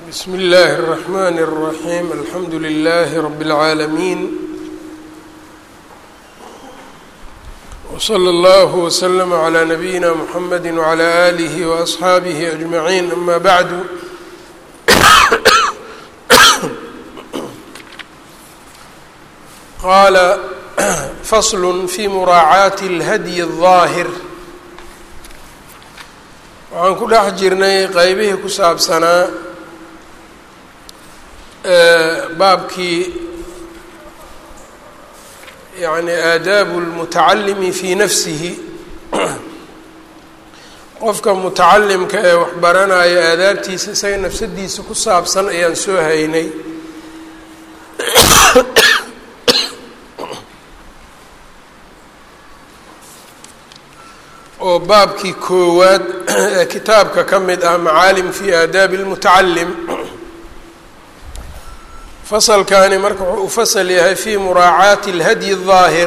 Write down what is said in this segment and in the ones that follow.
bsm اllaahi الرحmn الرaحيم alxamdu لlh رb العaalمين وصlى اllه وsلم عlى نbyina mحamd وعlى آlih وأصxaabih أجمعين ama bعd qala fasl fي muraacaati اlhadyi الظaahir waxaan ku dhex jirnay qeybihii ku saabsanaa baabkii yani aadaabu اlmutacalimi fii nafsihi qofka mutacalimka ee wax baranaya aadaabtiisa isaga nafsadiisa ku saabsan ayaan soo haynay oo baabkii koowaad ee kitaabka ka mid ah macaalim fi aadaabi اlmutacalim fasalkani marka wuxuu u fasal yahay fi muraacaati اlhadyi الظaahir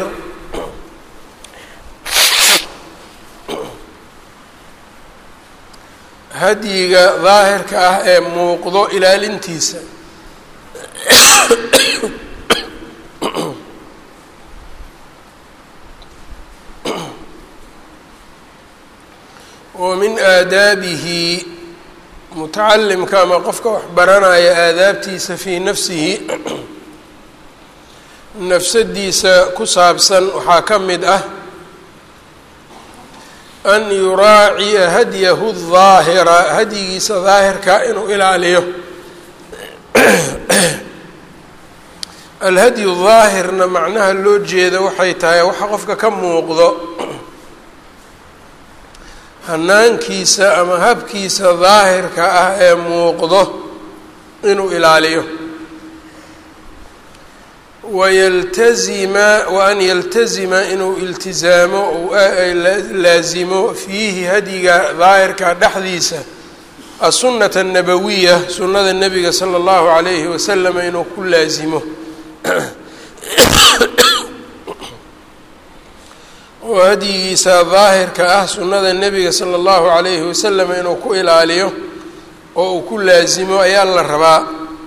hadyiga daahirka ah ee muuqdo ilaalintiisa wa min aadaabihi mutacalimka ama qofka wax baranaya aadaabtiisa fii nafsihi nafsadiisa ku saabsan waxaa ka mid ah an yuraaciya hadyahu daahira hadyigiisa daahirka inuu ilaaliyo alhadyu daahirna macnaha loo jeeda waxay tahay waxa qofka ka muuqdo hanaankiisa ama habkiisa daahirka ah ee muuqdo inuu ilaaliyo wayaltazima wa an yaltazima inuu iltizaamo ou laazimo fiihi hadyiga daahirka dhexdiisa asunata annabawiya sunnada nebiga sala allahu calayhi wasalam inuu ku laazimo oo hadyigiisa daahirka ah sunnada nebiga sala allahu calayhi wasalam inuu ku ilaaliyo oo uu ku laasimo ayaa la rabaa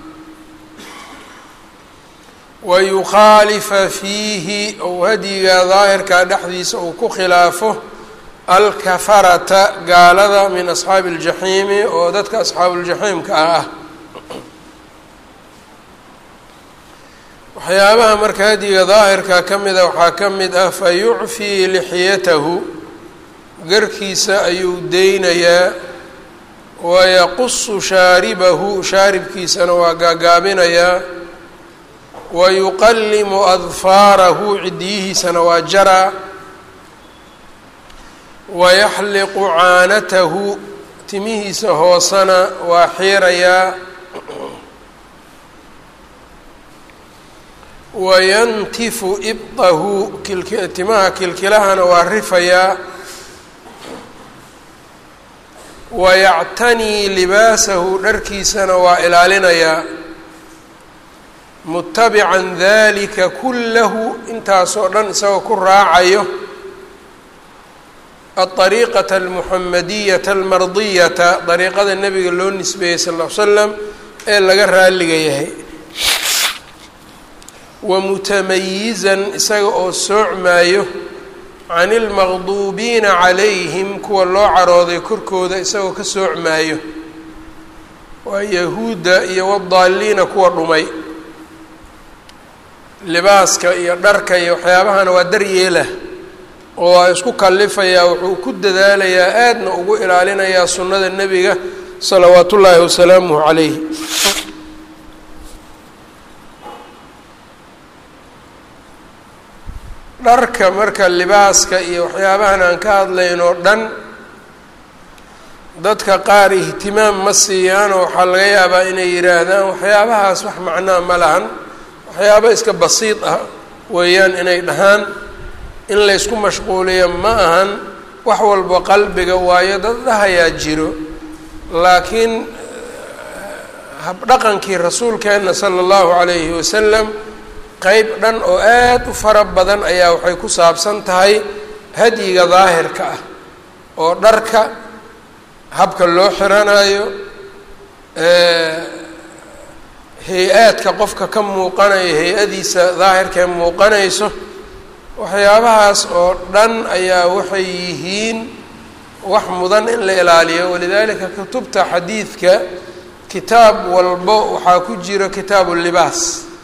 wa yukhaalifa fiihi ou hadyiga daahirka dhexdiisa uu ku khilaafo alkafarata gaalada min asxaabi aljaxiimi oo dadka asxaabuuljaxiimka ah ah waxyaabaha marka hadyiga daahirka ka mida waxaa ka mid ah fa yucfii lixyatahu garkiisa ayuu deynayaa wayaqusu shaaribahu shaaribkiisana waa gaagaabinayaa wa yuqallimu adfaarahu cidiyihiisana waa jaraa wayaxliqu caanatahu timihiisa hoosana waa xiirayaa wayantifu ibdahu timaha kilkilahana waa rifayaa wayactanii libaasahu dharkiisana waa ilaalinayaa mutabican dalika kullahu intaasoo dhan isagoo ku raacayo aariiqata almuxamadiyata almardiyata dariiqada nebiga loo nisbeeyey sal ll ly slam ee laga raaliga yahay wamutamayizan isaga oo soocmaayo can ilmaqduubiina calayhim kuwa loo carooday korkooda isagoo ka soocmaayo waa yahuudda iyo wadaalliina kuwa dhumay libaaska iyo dharka iyo waxyaabahana waa daryeela oo waa isku kalifayaa wuxuu ku dadaalayaa aadna ugu ilaalinayaa sunnada nebiga salawaat ullaahi wasalaamuhu calayh dharka marka libaaska iyo waxyaabahan aan ka hadlaynoo dhan dadka qaar ihtimaam ma siiyaanoo waxaa laga yaabaa inay yidhaahdaan waxyaabahaas wax macnaa ma lahan waxyaaba iska basiid ah weeyaan inay dhahaan in laysku mashquuliyo ma ahan wax walba qalbiga waayo dad dhahayaa jiro laakiin habdhaqankii rasuulkeenna sala allahu calayhi wasalam qeyb dhan oo aada u fara badan ayaa waxay ku saabsan tahay hadyiga daahirka ah oo dharka habka loo xiranayo hay-aadka qofka ka muuqanayo hay-adiisa daahirkae muuqanayso waxyaabahaas oo dhan ayaa waxay yihiin wax mudan in la ilaaliyo walidaalika kutubta xadiidka kitaab walbo waxaa ku jiro kitaabu libaas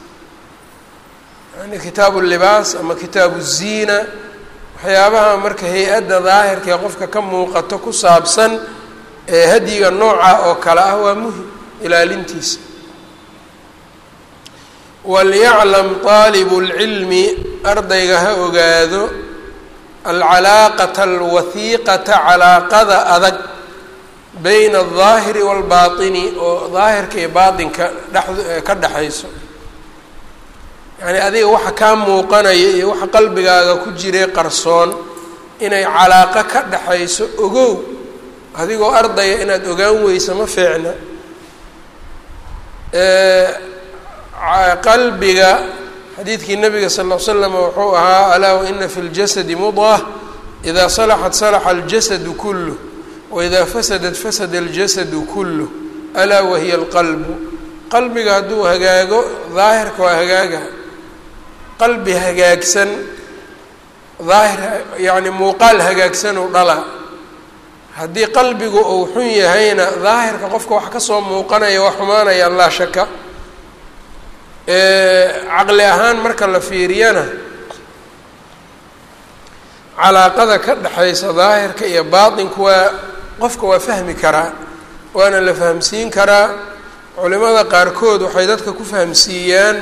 yani kitaabu libaas ama kitaabu ziina waxyaabaha marka hay-adda daahirka ee qofka ka muuqato ku saabsan ee hadyiga nooca oo kale ah waa muhim ilaalintiisa walyaclam taalibu lcilmi ardayga ha ogaado alcalaaqata alwahiiqata calaaqada adag bayna aldaahiri waalbaatini oo daahirka iyo baatinka dhex ka dhexayso yacni adiga waxa kaa muuqanaya iyo waxa qalbigaaga ku jiray qarsoon inay calaaqo ka dhexayso ogow adigoo ardaya inaad ogaan weyso ma fiicna qalbiga xadiidkii nabiga sal ll l slam wuxuu ahaa alaa waina fi ljasadi mudqah idaa salaxat salaxa aljasadu kulluh waidaa fasadat fasada aljasadu kulluh alaa wahiya alqalbu qalbiga hadduu hagaago daahirka waa hagaaga qalbi hagaagsan daahir yacni muuqaal hagaagsanuu dhala haddii qalbigu uu xun yahayna daahirka qofka wax kasoo muuqanaya waa xumaanayaan laa shaka caqli ahaan marka la fiiriyana calaaqada ka dhexaysa daahirka iyo baatinku waa qofka waa fahmi karaa waana la fahamsiin karaa culimada qaarkood waxay dadka ku fahamsiiyaan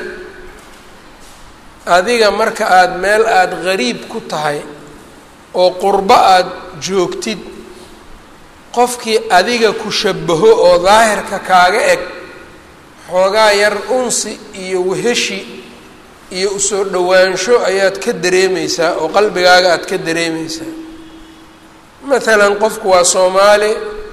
adiga marka aada meel aada gariib ku tahay oo qurbo aada joogtid qofkii adiga ku shabaho oo daahirka kaaga eg xoogaa yar unsi iyo weheshi iyo usoo dhowaansho ayaad ka dareemeysaa oo qalbigaaga aada ka dareemeysaa maalan qofku waa soomaali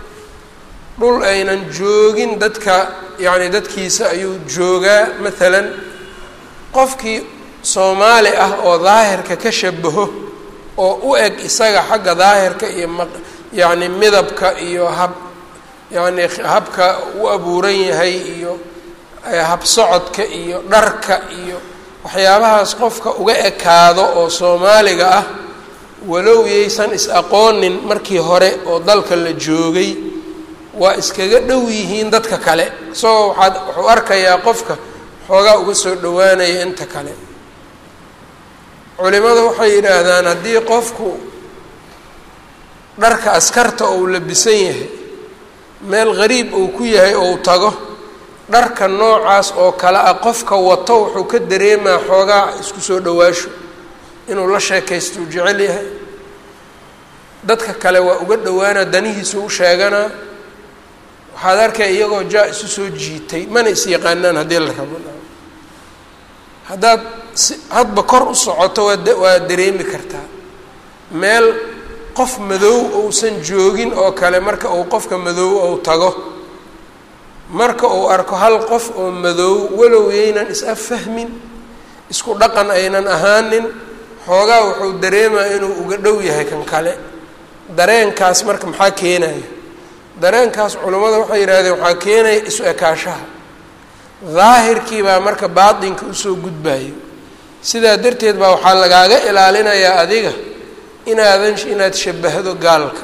dhul aynan joogin dadka yacni dadkiisa ayuu joogaa maalan qofkii soomaali ah oo daahirka ka shabaho oo u eg isaga xagga daahirka iyo ma yacni midabka iyo hab yacni habka u abuuran yahay iyo habsocodka iyo dharka iyo waxyaabahaas qofka uga ekaado oo soomaaliga ah walow yaysan is-aqoonin markii hore oo dalka la joogay waa iskaga dhow yihiin dadka kale isagoo waxaad wuxuu arkayaa qofka xoogaa uga soo dhowaanaya inta kale culimadu waxay yidhaahdaan haddii qofku dharka askarta ou labisan yahay meel qariib uu ku yahay ou tago dharka noocaas oo kale ah qofka wato wuxuu ka dareemaa xoogaa isku soo dhowaasho inuu la sheekaysto uu jecel yahay dadka kale waa uga dhowaana danihiisu u sheeganaa waxaad arkay iyagoo jaa isu soo jiitay mana is yaqaanaan haddii la rabo haddaad si hadba kor u socoto waad waa dareemi kartaa meel qof madow ousan joogin oo kale marka uu qofka madow ou tago marka uu arko hal qof oo madow walow yaynan is-affahmin isku dhaqan aynan ahaanin xoogaa wuxuu dareemaa inuu uga dhow yahay kan kale dareenkaas marka maxaa keenaya dareenkaas culammada waxay yidhahdeen waxaa keenaya isu ekaashaha daahirkii baa marka baatinka usoo gudbayo sidaa darteed baa waxaa lagaaga ilaalinayaa adiga inaadan inaad shabahdo gaalka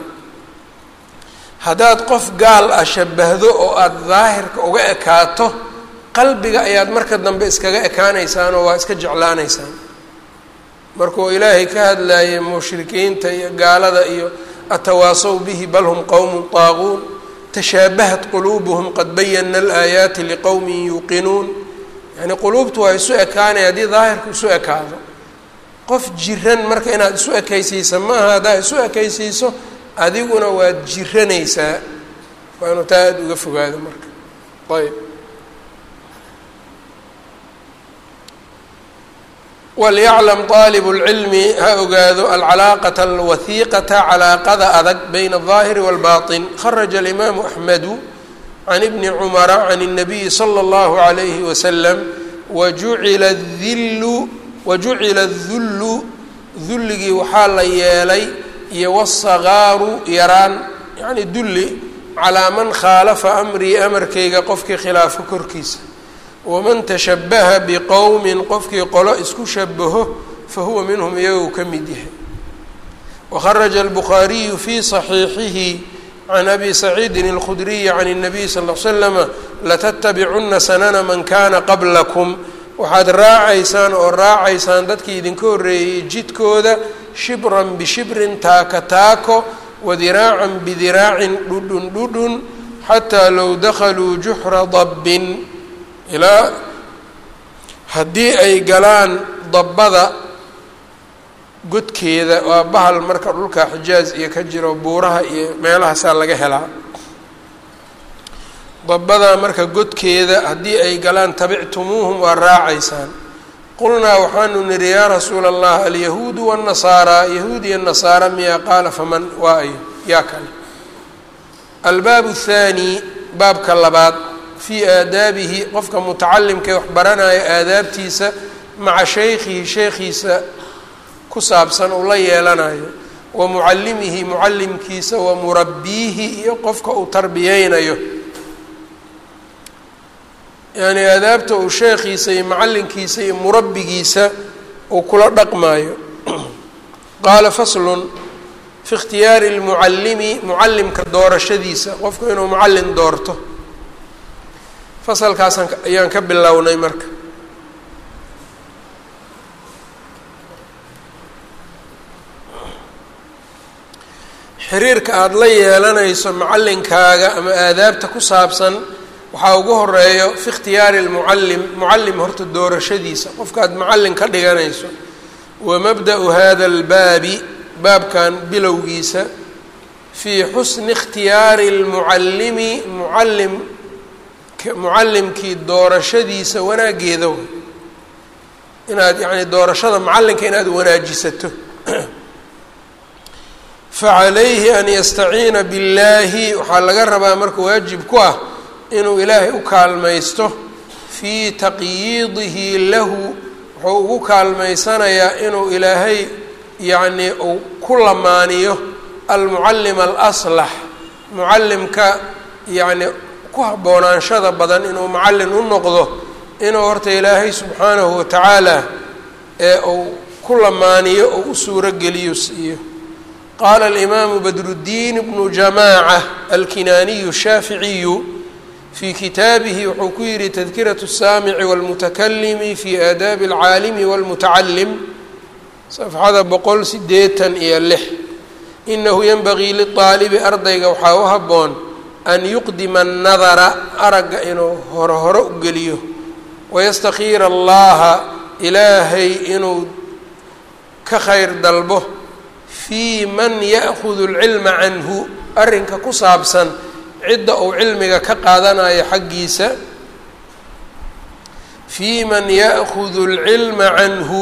haddaad qof gaal ah shabahdo oo aada daahirka uga ekaato qalbiga ayaad marka dambe iskaga ekaanaysaan oo waa iska jeclaanaysaan markuu ilaahay ka hadlayay mushrikiinta iyo gaalada iyo atawaasaw bihi bal hum qowmun taaquun tashaabahat quluubuhum qad bayana alaayaati liqowmin yuuqinuun yacni quluubtu waa isu ekaanaya haddii daahirku isu ekaado qof jiran marka inaad isu ekaysiisa ma aha haddaad isu ekaysiiso adiguna waad jiranaysaa waa inu taa aada uga fogaado marka ayb walyaclam طaalib اlcilmi ha ogaado alcalaaqaة alwahiiqata calaaqada adag bayna الظaahiri wاlbaطin kharaja اlimaamu axmedu can ibni cumara can الnabiyi slى اllahu عalayhi waslm wajucila dilu wajucila الdullu dulligii waxaa la yeelay iyo wالsagaaru yaraan yacni dulli calaa man khaalafa amrii amarkayga qofkii khilaafo korkiisa waman tashabbaha biqowmin qofkii qolo isku shabaho fahuwa minhum iyagou ka mid yahay wakharaja albukhaariyu fii صaxiixihi can abi saciidin اlkhudriyi can الnabiy sal ll slama latattabicunna sanana man kana qablakum waxaad raacaysaan oo raacaysaan dadkii idinka horreeyey jidkooda shibran bishibrin taaka taako wadiraacan bidiraacin dhudhun dhudhun xataa low dakhaluu juxra dabbin ilaa haddii ay galaan dabbada godkeeda waa bahal marka dhulka xijaaz iyo ka jiro buuraha iyo meelahaasaa laga helaa dabbada marka godkeeda haddii ay galaan tabictumuuhum waa raacaysaan qulnaa waxaanu nidhi yaa rasuula allah alyahuudu waannasaaraa yahuud iyo nasaara miyaa qaala faman waa ayo yaa kale albaabu athaani baabka labaad fii aadaabihi qofka mutacalimkae wax baranaya aadaabtiisa maca shaykhihi sheekhiisa ku saabsan uu la yeelanayo wa mucallimihi mucallimkiisa wa murabbiihi iyo qofka uu tarbiyeynayo yacni aadaabta uu sheekhiisa iyo macallinkiisa iyo murabbigiisa uu kula dhaqmaayo qaala faslun fi ikhtiyaari lmucallimi mucallimka doorashadiisa qofku inuu mucallin doorto fasalkaasaan ayaan ka bilownay marka xiriirka aada la yeelanayso macallinkaaga ama aadaabta ku saabsan waxaa ugu horeeyo fi ikhtiyaari lmucallim mucallim horta doorashadiisa qofkaad mucallin ka dhiganayso wa mabda'u hada albaabi baabkan bilowgiisa fii xusni ikhtiyaari lmucallimi mucallim mucallimkii doorashadiisa wanaaggeeda way inaad yacni doorashada macallinka inaad wanaajisato facalayhi an yastaciina billaahi waxaa laga rabaa marka waajib ku ah inuu ilaahay u kaalmaysto fii taqyiidihi lahu wuxuu ugu kaalmaysanayaa inuu ilaahay yacnii uu ku lamaaniyo almucallim alaslax mucallimka yacni ku habboonaanshada badan inuu macallin u noqdo inuu horta ilaahay subxaanahu watacaala ee uu ku lamaaniyo oo u suuro geliyo siiyo qaala alimaamu badruddiin bnu jamaaca alkinaaniyu shaaficiyu fii kitaabihi wuxuu ku yihi tadkiratu الsaamici wاlmutakalimi fi aadaabi اlcaalimi wاlmutacalim safxada boqol sideetan iyo lix inahu yenbagii liطaalibi ardayga waxaa u habboon an yuqdima الnadara aragga inuu hore hore u geliyo wayastakiira allaha ilaahay inuu ka khayr dalbo fii man ya'hudu اlcilma canhu arrinka ku saabsan cidda uu cilmiga ka qaadanayo xaggiisa fii man ya'hudu اlcilma canhu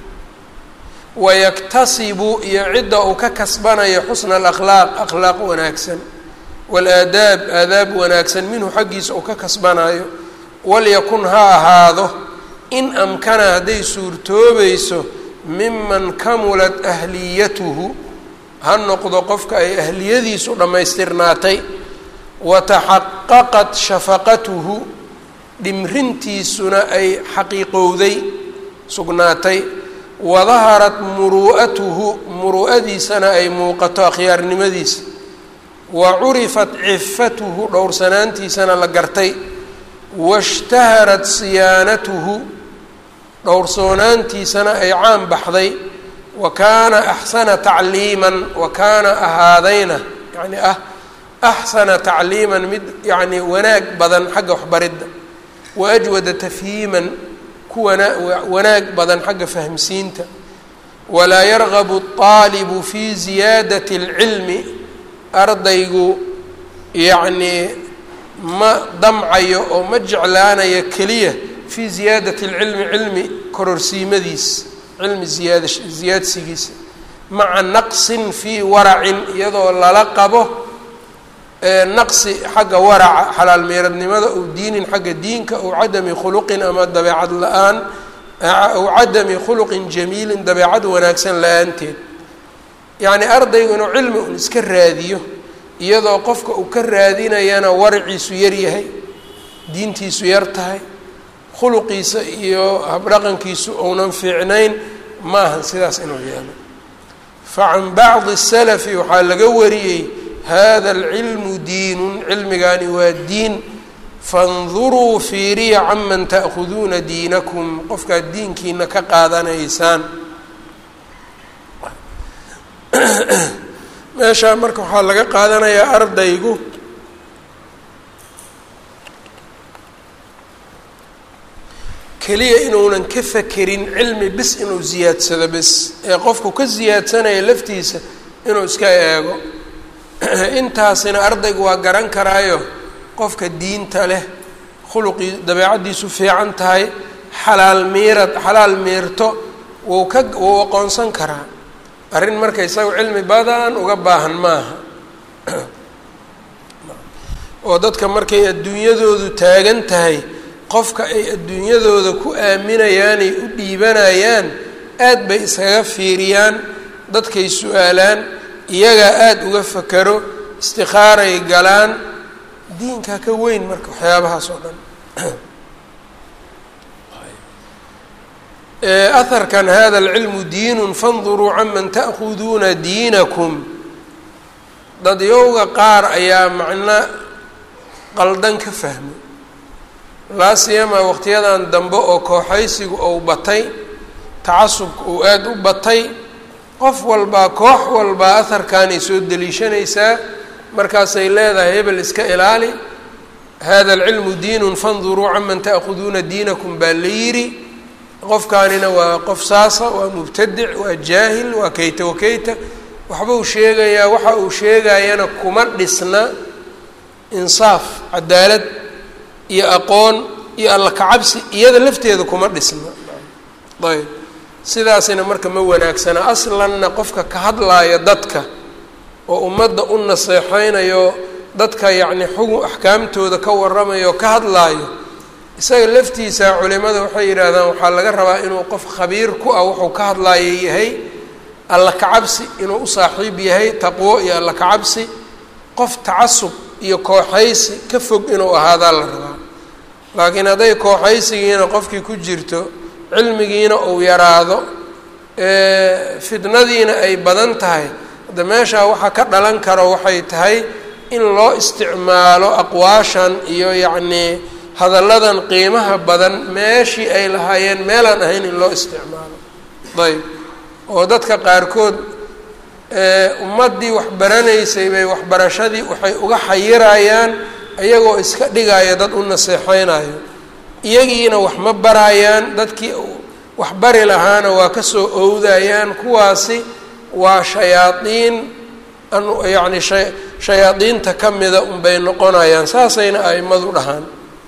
wayaktasibu iyo cidda uu ka kasbanayo xusna alakhlaaq akhlaaq wanaagsan waalaadaab aadaab wanaagsan minhu xaggiisa uu ka kasbanayo walyakun ha ahaado in amkana hadday suurtoobayso miman kamulat ahliyatuhu ha noqdo qofka ay ahliyadiisu dhammaystirnaatay wataxaqaqat shafaqatuhu dhimrintiisuna ay xaqiiqowday sugnaatay wadaharat muruu'atuhu muruu'adiisana ay muuqato akhyaarnimadiisa wa curifat cifatuhu dhowrsanaantiisana la gartay washtaharat siyaanatuhu dhowrsoonaantiisana ay caan baxday wa kaana axsana tacliiman wa kaana ahaadayna yacni ah axsana tacliiman mid yacni wanaag badan xagga waxbaridda wa ajwada tafhiiman ku wana wanaag badan xagga fahmsiinta walaa yargabu الطaalibu fi ziyaadati اlcilmi ardaygu yacnii ma damcayo oo ma jeclaanayo keliya fii ziyaadati اlcilmi cilmi kororsiimadiis cilmi ziyaada ziyaadsigiisa maca naqsin fii waracin iyadoo lala qabo naqsi xagga waraca xalaal meeradnimada ou diinin xagga diinka ou cadami khuluqin ama dabeecad la-aan ou cadami khuluqin jamiilin dabeecad wanaagsan la-aanteed yacni ardaygu inuu cilmi un iska raadiyo iyadoo qofka uu ka raadinayana waraciisu yar yahay diintiisu yar tahay khuluqiisa iyo habdhaqankiisu ounan fiicnayn maahan sidaas inuu yeelo facan bacdi salafi waxaa laga wariyey hada alcilmu diinun cilmigaani waa diin fanduruu fiiriya canman ta'khuduuna diinakum qofkaad diinkiina ka qaadanaysaan meeshaa marka waxaa laga qaadanayaa ardaygu keliya inuunan ka fakerin cilmi bis inuu ziyaadsado bis ee qofku ka siyaadsanaya laftiisa inuu iska eego intaasina ardaygu waa garan karaayo qofka diinta leh khuluqii dabeecaddiisu fiican tahay xalaal miirad xalaal miirto wuu ka wuu aqoonsan karaa arrin marka isaga cilmi badan uga baahan maaha oo dadka markay adduunyadoodu taagan tahay qofka ay adduunyadooda ku aaminayaanay u dhiibanayaan aad bay iskaga fiiriyaan dadkay su-aalaan iyagaa aada uga fakero istikaaray galaan diinkaa ka weyn marka waxyaabahaas oo dhan aharkan hada alcilmu diinun fanduruu canman ta'khuduuna diinakum dadyowga qaar ayaa macno qaldan ka fahmay laa siyamaa waqtiyadan dambe oo kooxaysigu ou batay tacasubka uu aada u batay qof walbaa koox walbaa aharkaanay soo deliishanaysaa markaasay leedahay hebel iska ilaali hada alcilmu diinun fanduruu canman ta'khuduuna diinakum baa la yidhi qofkaanina waa qof saasa waa mubtadic waa jaahil waa kayta wakayta waxba uu sheegayaa waxa uu sheegayana kuma dhisna insaaf cadaalad iyo aqoon iyo alla kacabsi iyada lafteeda kuma dhisna ayb sidaasina marka ma wanaagsana aslanna qofka ka hadlaaya dadka oo ummadda u naseexeynayo dadka yacni xugun axkaamtooda ka waramayo ka hadlaayo isaga laftiisa culimada waxay yidhaahdaan waxaa laga rabaa inuu qof khabiir ku ah wuxuu ka hadlaaya yahay alla kacabsi inuu u saaxiib yahay taqwo iyo alla kacabsi qof tacasub iyo kooxaysi ka fog inuu ahaadaa la rabaa laakiin hadday kooxaysigiina qofkii ku jirto cilmigiina uu yaraado fitnadiina ay badan tahay hadda meeshaa waxaa ka dhalan karo waxay tahay in loo isticmaalo aqwaashan iyo yacnii hadalladan qiimaha badan meeshii ay lahaayeen meelaan ahayn in loo isticmaalo ayb oo dadka qaarkood ummaddii waxbaranaysay bay waxbarashadii waxay uga xayirayaan iyagoo iska dhigaya dad u naseexeynayo iyagiina wax ma barayaan dadkii wax bari lahaana waa kasoo owdayaan kuwaasi waa shayaadiin yacni sha shayaadiinta ka mida unbay noqonayaan saasayna aimadu dhahaan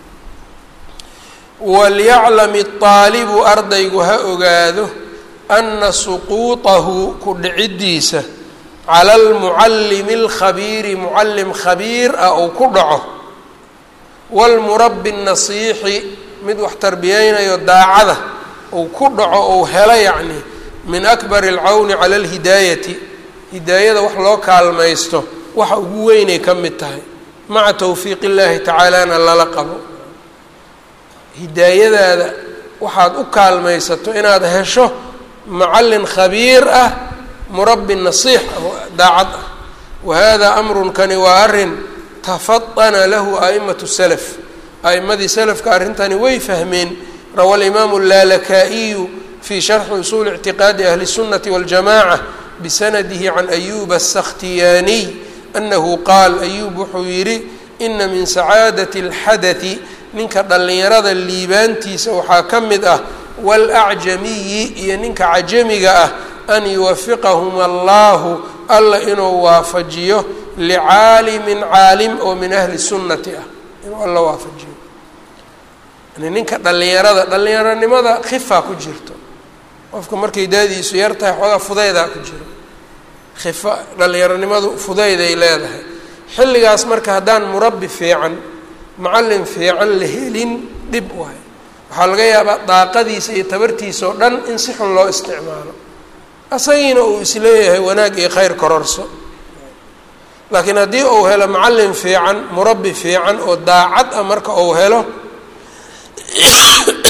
walyaclam aalibu ardaygu ha ogaado ana suquutahu ku dhiciddiisa cala almucallimi alkhabiiri mucallim khabiir ah uu ku dhaco waalmurabbi nasiixi mid wax tarbiyeynayo daacada uu ku dhaco ou helo yacni min akbari alcawni cala alhidaayati hidaayada wax loo kaalmaysto waxa ugu weynay ka mid tahay maca towfiiq illaahi tacaalana lala qabo hidaayadaada waxaad u kaalmaysato inaad hesho macallin khabiir ah murabbi nasiix ah daacad ah wa hada amrun kani waa arrin tafadana lahu a'imatu salaf a'imadii salafka arrintani way fahmeen rawa alimaamu laalakaa'iyu fii sharxi usuuli ictiqaadi ahli الsunati waاljamaca bisanadihi can ayuba asakhtiyaaniy anahu qaal ayuub wuxuu yidhi ina min sacaadati اlxadati ninka dhallinyarada liibaantiisa waxaa ka mid ah waalacjamiyi iyo ninka cajamiga ah an yuwafiqahum allahu alla inuu waafajiyo licaalimin caalim oo min ahli sunnati ah inuu alla waafajiyo yani ninka dhallinyarada dhallinyaronimada khifaa ku jirto qofka markay daadiisu yar tahay xoogaa fudaydaa ku jiro khifa dhallinyaronimadu fudayday leedahay xilligaas marka haddaan murabbi fiican macallin fiican la helin dhib waayo waxaa laga yaabaa daaqadiisa iyo tabartiisa oo dhan in si xun loo isticmaalo asagiina uu isleeyahay wanaag iyo khayr kororso laakiin haddii uu helo macallin fiican murabbi fiican oo daacad ah marka uu helo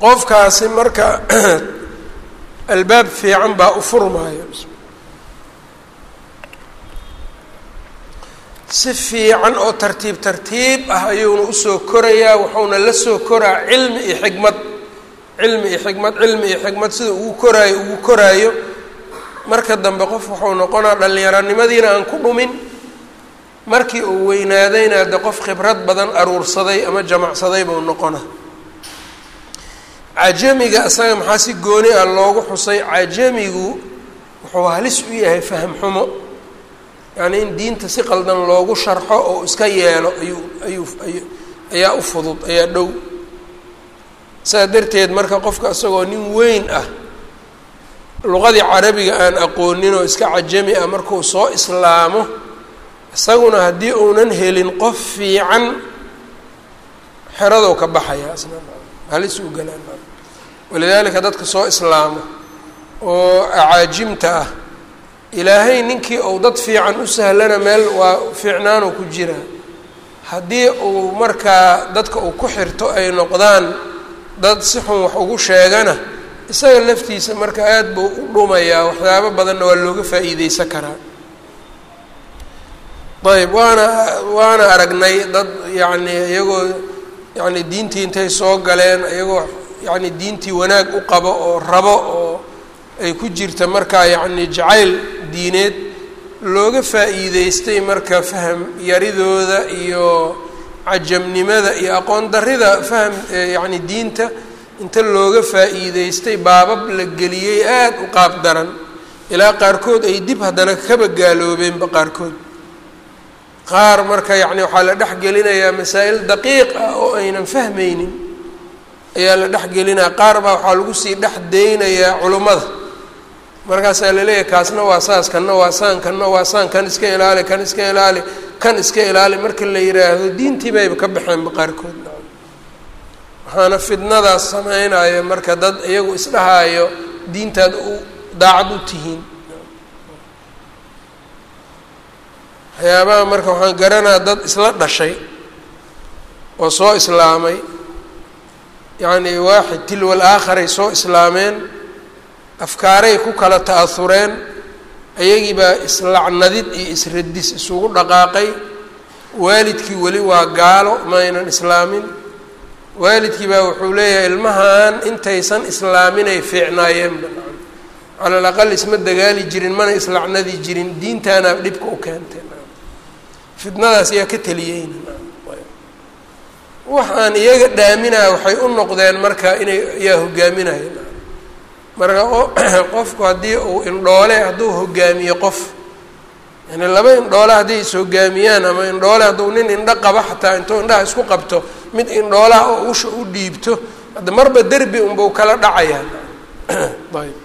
qofkaasi marka albaab fiican baa u furmaayo si fiican oo tartiib tartiib ah ayuuna usoo korayaa wuxuuna la soo koraa cilmi iyo xikmad cilmi iyo xikmad cilmi iyo xikmad sida ugu koraayo ugu koraayo marka dambe qof wuxuu noqonaa dhallinyaronimadiina aan ku dhumin markii uu weynaadayna de qof khibrad badan aruursaday ama jamacsaday buu noqona cajamiga isaga maxaa si gooni ah loogu xusay cajamigu wuxuu halis u yahay faham xumo yacni in diinta si qaldan loogu sharxo oo iska yeelo ayuu ayuu ayu ayaa u fudud ayaa dhow saas darteed marka qofka isagoo nin weyn ah luqadii carabiga aan aqoonin oo iska cajami ah markuu soo islaamo isaguna haddii uunan helin qof fiican xeradow ka baxaya isna halis u galaan walidaalika dadka soo islaamo oo acaajimta ah ilaahay ninkii uu dad fiican u sahlana meel waa fiicnaanuu ku jiraa haddii uu markaa dadka uu ku xirto ay noqdaan dad si xun wax ugu sheegana isaga laftiisa marka aada buu u dhumayaa waxyaabo badanna waa looga faa'iideysan karaa ayb waana waana aragnay dad yacni iyagoo yacni diintii intay soo galeen iyagoo yacni diintii wanaag u qabo oo rabo oo ay ku jirta markaa yacni jacayl diineed looga faa'iideystay marka faham yaridooda iyo cajamnimada iyo aqoon darrida faham yacni diinta inta looga faa'iideystay baabab la geliyey aada u qaab daran ilaa qaarkood ay dib haddana kaba gaaloobeenba qaarkood qaar marka yacni waxaa la dhex gelinayaa masaa'il daqiiq ah oo aynan fahmaynin ayaa la dhex gelinaya qaar baa waxaa lagu sii dhex deynayaa culummada markaasaa laleeyahay kaasna waa saas kanna waa saan kanna waa saan kan iska ilaali kan iska ilaali kan iska ilaali marka la yidhaahdo diintii bayba ka baxeenba qaarkood waxaana fidnadaas sameynaya marka dad iyagu isdhahaayo diintaad u daacad u tihiin waxyaabaha marka waxaan garanaa dad isla dhashay oo soo islaamay yacni waaxid tilwal aakharay soo islaameen afkaaray ku kala ta'ahureen ayagii baa islacnadid iyo isradis isugu dhaqaaqay waalidkii weli waa gaalo ma aynan islaamin waalidkii baa wuxuu leeyahay ilmahan intaysan islaaminay fiicnaayeenba cala alaqal isma dagaali jirin mana islacnadi jirin diintaana dhibka u keentay fitnadaas yaa ka teliyeyna wax aan iyaga dhaaminaya waxay u noqdeen marka inay yaa hogaaminaya marka qofku haddii uu indhoole hadduu hogaamiyo qof yani laba indhoole hadday is hogaamiyaan ama indhoole hadduu nin indho qabo xataa intuu indhaha isku qabto mid indhoolaha oo usha u dhiibto hadda marba derbi unbau kala dhacayaan ayb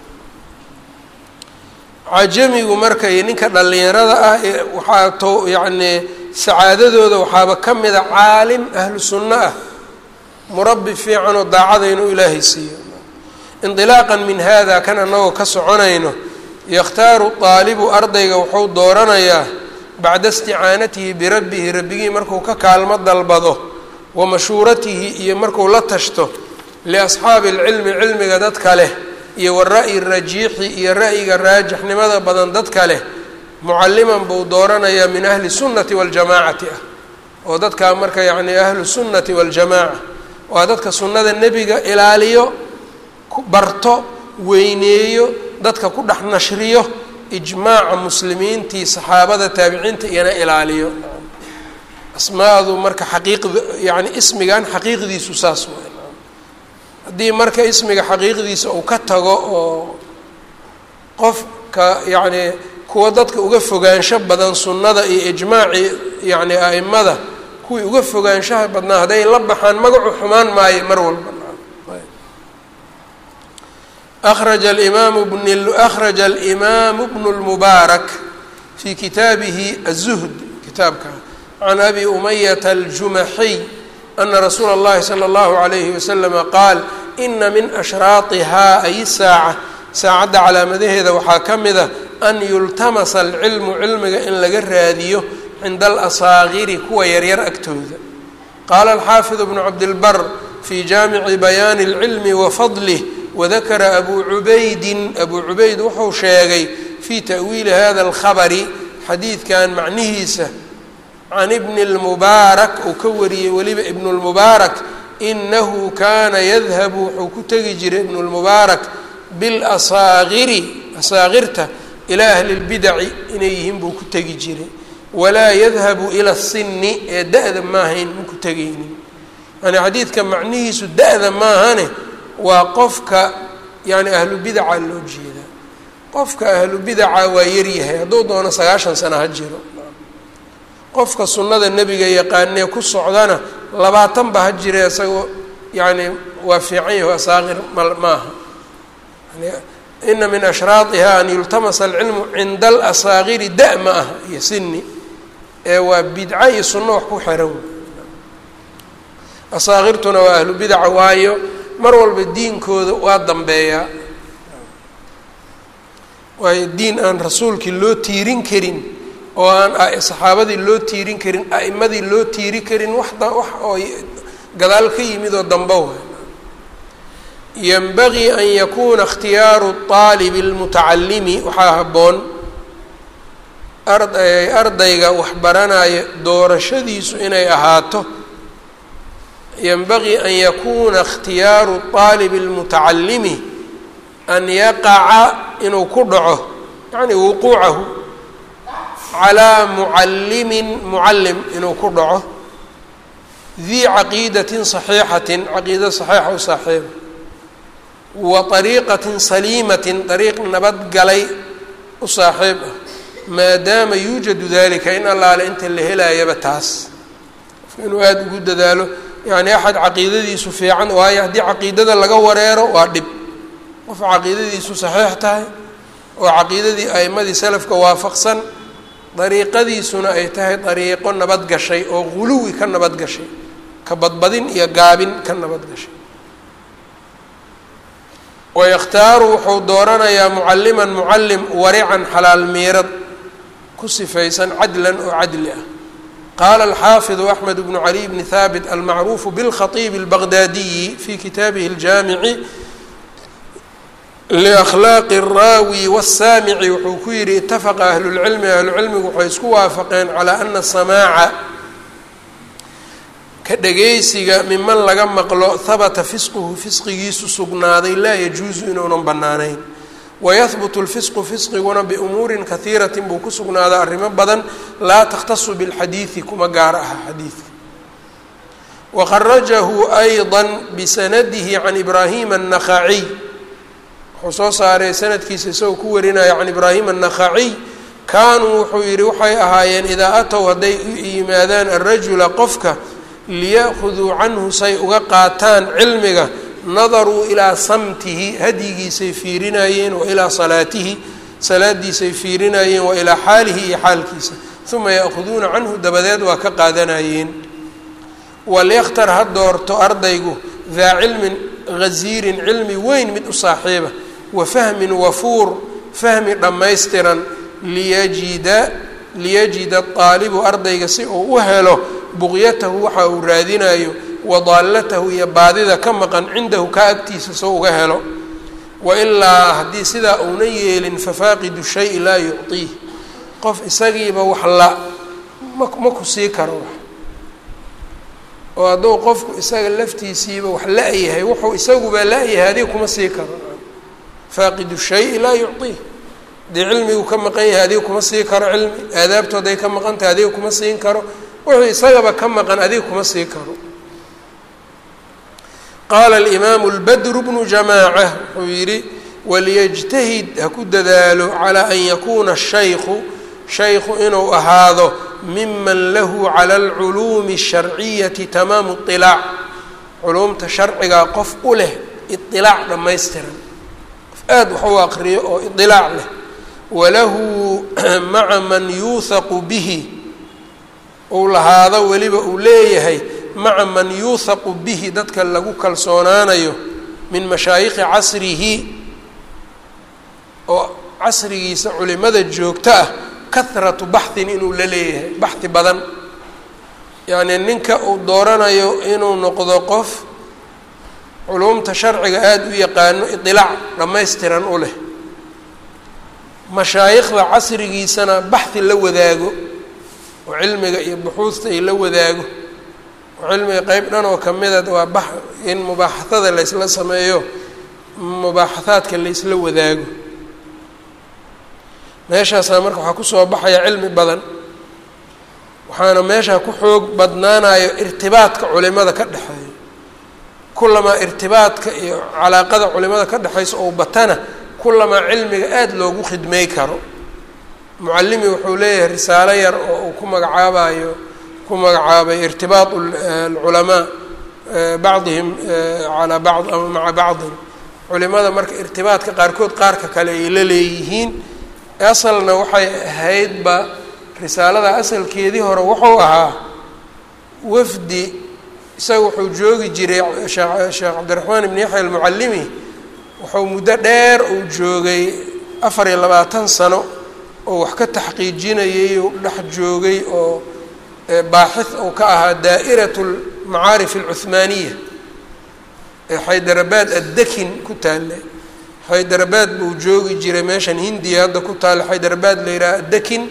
cajamigu marka iyo ninka dhallinyarada ah waxaa to yacni sacaadadooda waxaaba ka mida caalim ahlu sunno ah murabbi fiican oo daacada inuu ilaahay siiyo indilaaqan min hada kan annagoo ka soconayno yakhtaaru daalibu ardayga wuxuu dooranayaa bacda isticaanatihi birabbihi rabbigii markuu ka kaalmo dalbado wa mashuuratihi iyo markuu la tashto liasxaabi alcilmi cilmiga dadka leh iyo wara'yi rajiixi iyo ra'yiga raajixnimada badan dadka leh mucalliman buu dooranayaa min ahli sunnati waljamaacati ah oo dadkaa marka yacni ahlu sunnati waljamaaca waa dadka sunnada nebiga ilaaliyo barto weyneeyo dadka ku dhex nashriyo ijmaaca muslimiintii saxaabada taabiciinta iyana ilaaliyo asmaadu marka xaqiiqda yani ismigan xaqiiqdiisu saas waay haddii marka ismiga xaqiiqdiisa uu ka tago oo qofka yacni kuwa dadka uga fogaansho badan sunnada iyo ijmaacii yacni a'imada kuwii uga fogaanshaha badnaa hadday la baxaan magacu xumaan maayo mar walba akraja alimaamu bn akhraja alimaamu bnu lmubaarak fi kitaabihi aلzuhd kitaabka can abi umayata aljumaxiy ana rasuula اllahi salى اllahu عalayhi waslama qaal ina min ashraatihaa ay saaca saacadda calaamadaheeda waxaa ka mid a an yultamasa alcilmu cilmiga in laga raadiyo cinda alasaagiri kuwa yaryar agtooda qaala alxaafidu bnu cabdilbar fii jaamici bayaani اlcilmi wa fadlih wadakara abu cubaydin abuu cubayd wuxuu sheegay fii ta'wiili hada اlkhabari xadiidkan macnihiisa can ibni اlmubaarak uu ka wariyey weliba ibn اlmubaarak inahu kaana yadhabu wuxuu ku tegi jiray ibn اlmubaarak biاlasaagiri asaagirta ilaa ahli اlbidaci inay yihiin buu ku tegi jiray walaa yadhabu ila الsini ee da-da maahayn ma ku tegaynin yani xadiidka macnihiisu da-da maahane waa qofka yani ahlu bidaca loo jeedaa qofka ahlu bidaca waa yaryahay hadduu doono sagaashan sano ha jiro qofka sunnada nebiga yaqaanee ku socdana labaatan ba ha jira isagoo yani waa fiican yaho asaaqir ma maaha ina min ashraadiha an yultamasa alcilmu cinda alasaaqiri da ma aha iyo sini ee waa bidco iyo sunno wax ku xiran asaaqirtuna waa ahlu bidaca waayo mar walba diinkooda waa dambeeyaa waayo diin aan rasuulkii loo tiirin karin oo aan saxaabadii loo tiirin karin a'imadii loo tiiri karin wax wax oo gadaal ka yimid oo dambe waay yanbagii an yakuuna ikhtiyaaru اطaalibi اlmutacalimi waxaa habboon ardayga waxbaranaya doorashadiisu inay ahaato yanbagii an yakuuna ikhtiyaaru اطaalibi اlmutacalimi an yaqaca inuu ku dhaco yani wuquucahu calaa mucallimin mucallim inuu ku dhaco dii caqiidatin saxiixatin caqiida saxiixa u saaxiiba wa ariiqatin saliimatin ariiq nabadgalay u saaxiib ah maadaama yuujadu dalika in allaale inta la helaayaba taas inuu aada ugu dadaalo yani axad caqiidadiisu fiican waayo haddii caqiidada laga wareero waa dhib qof caqiidadiisu saxiix tahay oo caqiidadii a'imadii salafka waafaqsan dariiqadiisuna ay tahay dariiqo nabad gashay oo guluwi ka nabad gashay ka badbadin iyo gaabin ka nabad gashay wayakhtaaru wuxuu dooranayaa mucalliman mucallim warican xalaal miirad ku sifaysan cadlan oo cadli ah qaala alxaafidu axmed bnu cali bni haabit almacruufu bilkhatiibi albaqdaadiyi fi kitaabihi aljaamici liakhlaaqi الraawi wالsaamici wuxuu ku yihi itafaqa ahlulcilmi ahlucilmigu waxay isku waafaqeen calaa ana samaaca ka dhagaysiga miman laga maqlo habata fisquhu fisqigiisu sugnaaday laa yajuusu inuunan bannaanayn wayahbutu lfisqu fisqiguna biumuurin kahiiratin buu ku sugnaadaa arrimo badan laa takhtasu bilxadiidi kuma gaar aha xadiidka waqarajahu ayضa bisanadihi can ibraahima الnakhaciy wuxuu soo saaray sanadkiisa isagoo ku warinaya can ibraahim الnakhaciy kaanuu wuxuu yihi waxay ahaayeen idaa atow hadday u yimaadaan arajula qofka liya'khuduu canhu say uga qaataan cilmiga nadaruu ilaa samtihi hadyigiisay fiirinayeen wa ilaa salaatihi salaadiisay fiirinayeen wa ilaa xaalihi iyo xaalkiisa uma ya'khuduuna canhu dabadeed waa ka qaadanayeen walyakhtar ha doorto ardaygu daa cilmin ghaziirin cilmi weyn mid u saaxiiba wa fahmin wafuur fahmi dhammaystiran liyajida liyajida aalibu ardayga si uu u helo buqyatahu waxa uu raadinayo wadaalatahu iyo baadida ka maqan cindahu ka agtiisa soo uga helo wailaa haddii sidaa uunan yeelin fafaaqidu shayi laa yucطiih qof isagiiba wax la ma ma ku sii karo wax oo hadduu qofku isaga laftiisiiba wax la-yahay wuxuu isaguba la-yahay adiga kuma sii karo faaqidu shayi laa yucطiih haddii cilmigu ka maqan yahay adiga kuma sii karo cilmi aadaabtu hadday ka maqan tahay adiga kuma siin karo wuxuu isagaba ka maqan adiga kuma sii karo qaala alimaamu lbadru bnu jamaaca wuxuu yidhi waliyajtahid ha ku dadaalo calaa an yakuuna shaykhu shaykhu inuu ahaado miman lahu cala alculuumi asharciyati tamaamu iطilaac culuumta sharcigaa qof u leh iطilaac dhammaystiran qof aada wax u aqriyo oo iطilaac leh walahu maca man yuuhaqu bihi uu lahaado weliba uu leeyahay maca man yuuhaqu bihi dadka lagu kalsoonaanayo min mashaayikhi casrihi oo casrigiisa culimada joogto ah kahratu baxhin inuu la leeyahay baxhi badan yacnii ninka uu dooranayo inuu noqdo qof culuumta sharciga aada u yaqaano idilaac dhammaystiran u leh mashaayikhda casrigiisana baxhi la wadaago oo cilmiga iyo buxuusta ay la wadaago oo cilmiga qeyb dhan oo kamida waa bax in mubaaxathada la ysla sameeyo mubaaxahaadka la ysla wadaago meeshaasaa marka waxaa kusoo baxaya cilmi badan waxaana meeshaa ku xoog badnaanayo irtibaadka culimada ka dhexeeya kulamaa irtibaadka iyo calaaqada culimada ka dhexaysa oo batana kulamaa cilmiga aada loogu khidmey karo mucalimi wuxuu leeyahay risaalo yar oo uu ku magacaabayo ku magacaabay irtibaat alculamaa bacdihim calaa bacd ama maca bacdin culimada marka irtibaadka qaarkood qaarka kale ay la leeyihiin asalna waxay ahaydba risaalada asalkeedii hore wuxuu ahaa wafdi isaga wuxuu joogi jiray sheekh cabdiraxmaan ibn yaxya almucallimi wuxuu muddo dheer uu joogay afar iyo labaatan sano oo wax ka taxqiijinayay u dhex joogay oo baaxith uu ka ahaa daa'irat almacaarif alcuhmaaniya ee xaydarabaad addekin ku taalla xaydarabaad buu joogi jiray meeshan hindiya hadda ku taalla xaydarabaad la yidhaha addekin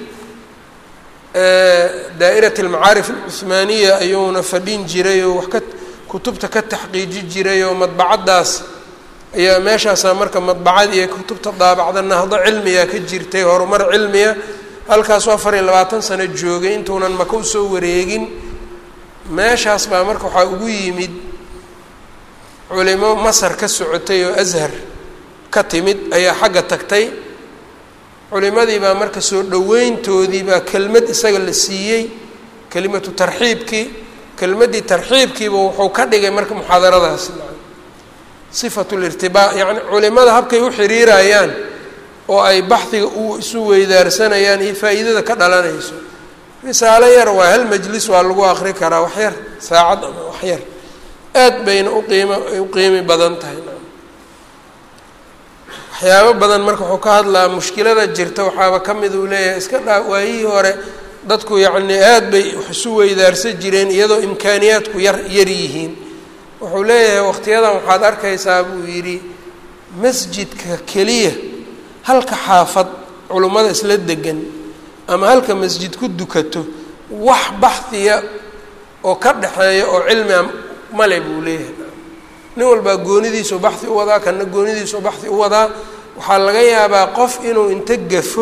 daa'irat almacaarif alcuhmaaniya ayuuna fadhin jiray oo wax ka kutubta ka taxqiiji jiray oo madbacaddaas ayaa meeshaasaa marka madbacad iyo kutubta daabacda nahdo cilmiga ka jirtay horumar cilmiya halkaasuu afar iyo labaatan sano joogay intuunan maka usoo wareegin meeshaas baa marka waxaa ugu yimid culimo masar ka socotay oo ashar ka timid ayaa xagga tagtay culimadii baa marka soo dhoweyntoodii baa kelmad isaga la siiyey kelimatu tarxiibkii kelmaddii tarxiibkiiba wuxuu ka dhigay marka muxaadaradaas sifatu lirtibaa yacni culimada habkay u xiriirayaan oo ay baxdiga u isu weydaarsanayaan iyo faa'iidada ka dhalanayso risaalo yar waa hal majlis waa lagu akri karaa wax yar saacad ama wax yar aad bayna uqiimo ay u qiimi badan tahay waxyaabo badan marka wuxuu ka hadlaa mushkilada jirta waxaaba ka mid uu leeyahay iska dhaa waayihii hore dadku yacni aad bay wax isu weydaarsan jireen iyadoo imkaaniyaadku yar yar yihiin wuxuu leeyahay waqtiyadan waxaad arkaysaa buu yidhi masjidka keliya halka xaafad culummada isla degan ama halka masjid ku dukato wax baxdiya oo ka dhexeeya oo cilmiga male buu leeyahay nin walbaa goonidiisu baxdi u wadaa kana goonidiisu baxdi u wadaa waxaa laga yaabaa qof inuu inta gafo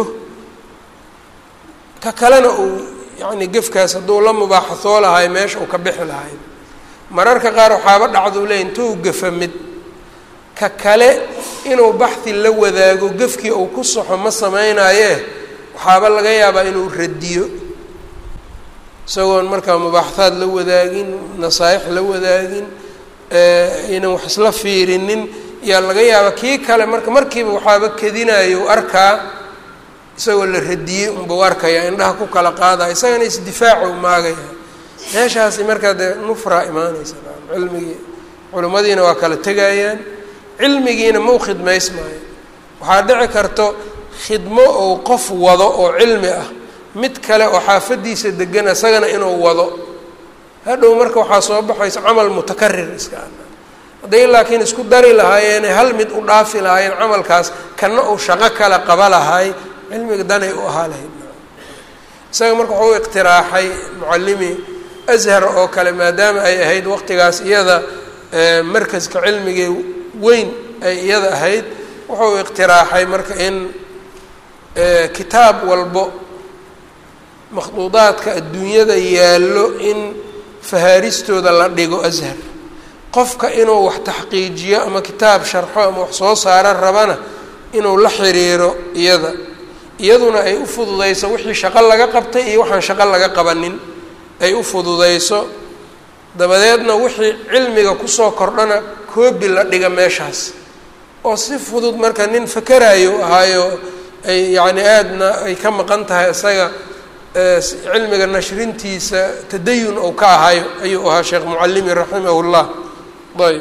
ka kalena uu yacni gefkaas hadduu la mubaaxasoo lahay meesha uu ka bixi lahay mararka qaar waxaaba dhacduu leey intuu gafa mid ka kale inuu baxdi la wadaago gefkii uu ku soxo ma sameynaaye waxaaba laga yaabaa inuu radiyo isagoon markaa mubaaxahaad la wadaagin nasaaix la wadaagin inan wax isla fiirinin yaa laga yaabaa kii kale marka markiiba waxaaba kedinayo arkaa isagoo la radiyey unbau arkaya indhaha ku kala qaadaya isagana isdifaacu maagaya meeshaasi markaa dee nufraa imaanaysa cilmigii culimmadiina waa kala tegayaan cilmigiina mau khidmays maayo waxaa dhici karto khidmo ou qof wado oo cilmi ah mid kale oo xaafadiisa degan isagana inuu wado hadhow marka waxaa soo baxaysa camal mutakarir iska a hadday laakiin isku dari lahaayeene hal mid u dhaafi lahaayeen camalkaas kana uu shaqo kale qaba lahay cilmiga danay u ahaa lahayd isaga marka waxuu iqtiraaxay mucallimi ashar oo kale maadaama ay ahayd waqtigaas iyada markaska cilmigii weyn ay iyada ahayd wuxuu iqtiraaxay marka in kitaab walbo makhduudaadka adduunyada yaallo in fahaaristooda la dhigo ashar qofka inuu wax taxqiijiyo ama kitaab sharxo ama wax soo saaro rabana inuu la xiriiro iyada iyaduna ay u fududayso wixii shaqo laga qabtay iyo waxaan shaqo laga qabanin ay u fududayso dabadeedna wixii cilmiga kusoo kordhana koobi la dhiga meeshaas oo si fudud marka nin fakerayo ahaayo ay yacni aadna ay ka maqan tahay isaga cilmiga nashrintiisa tadayun ou ka ahayo ayuu ahaa sheekh mucalimi raximah llah ayb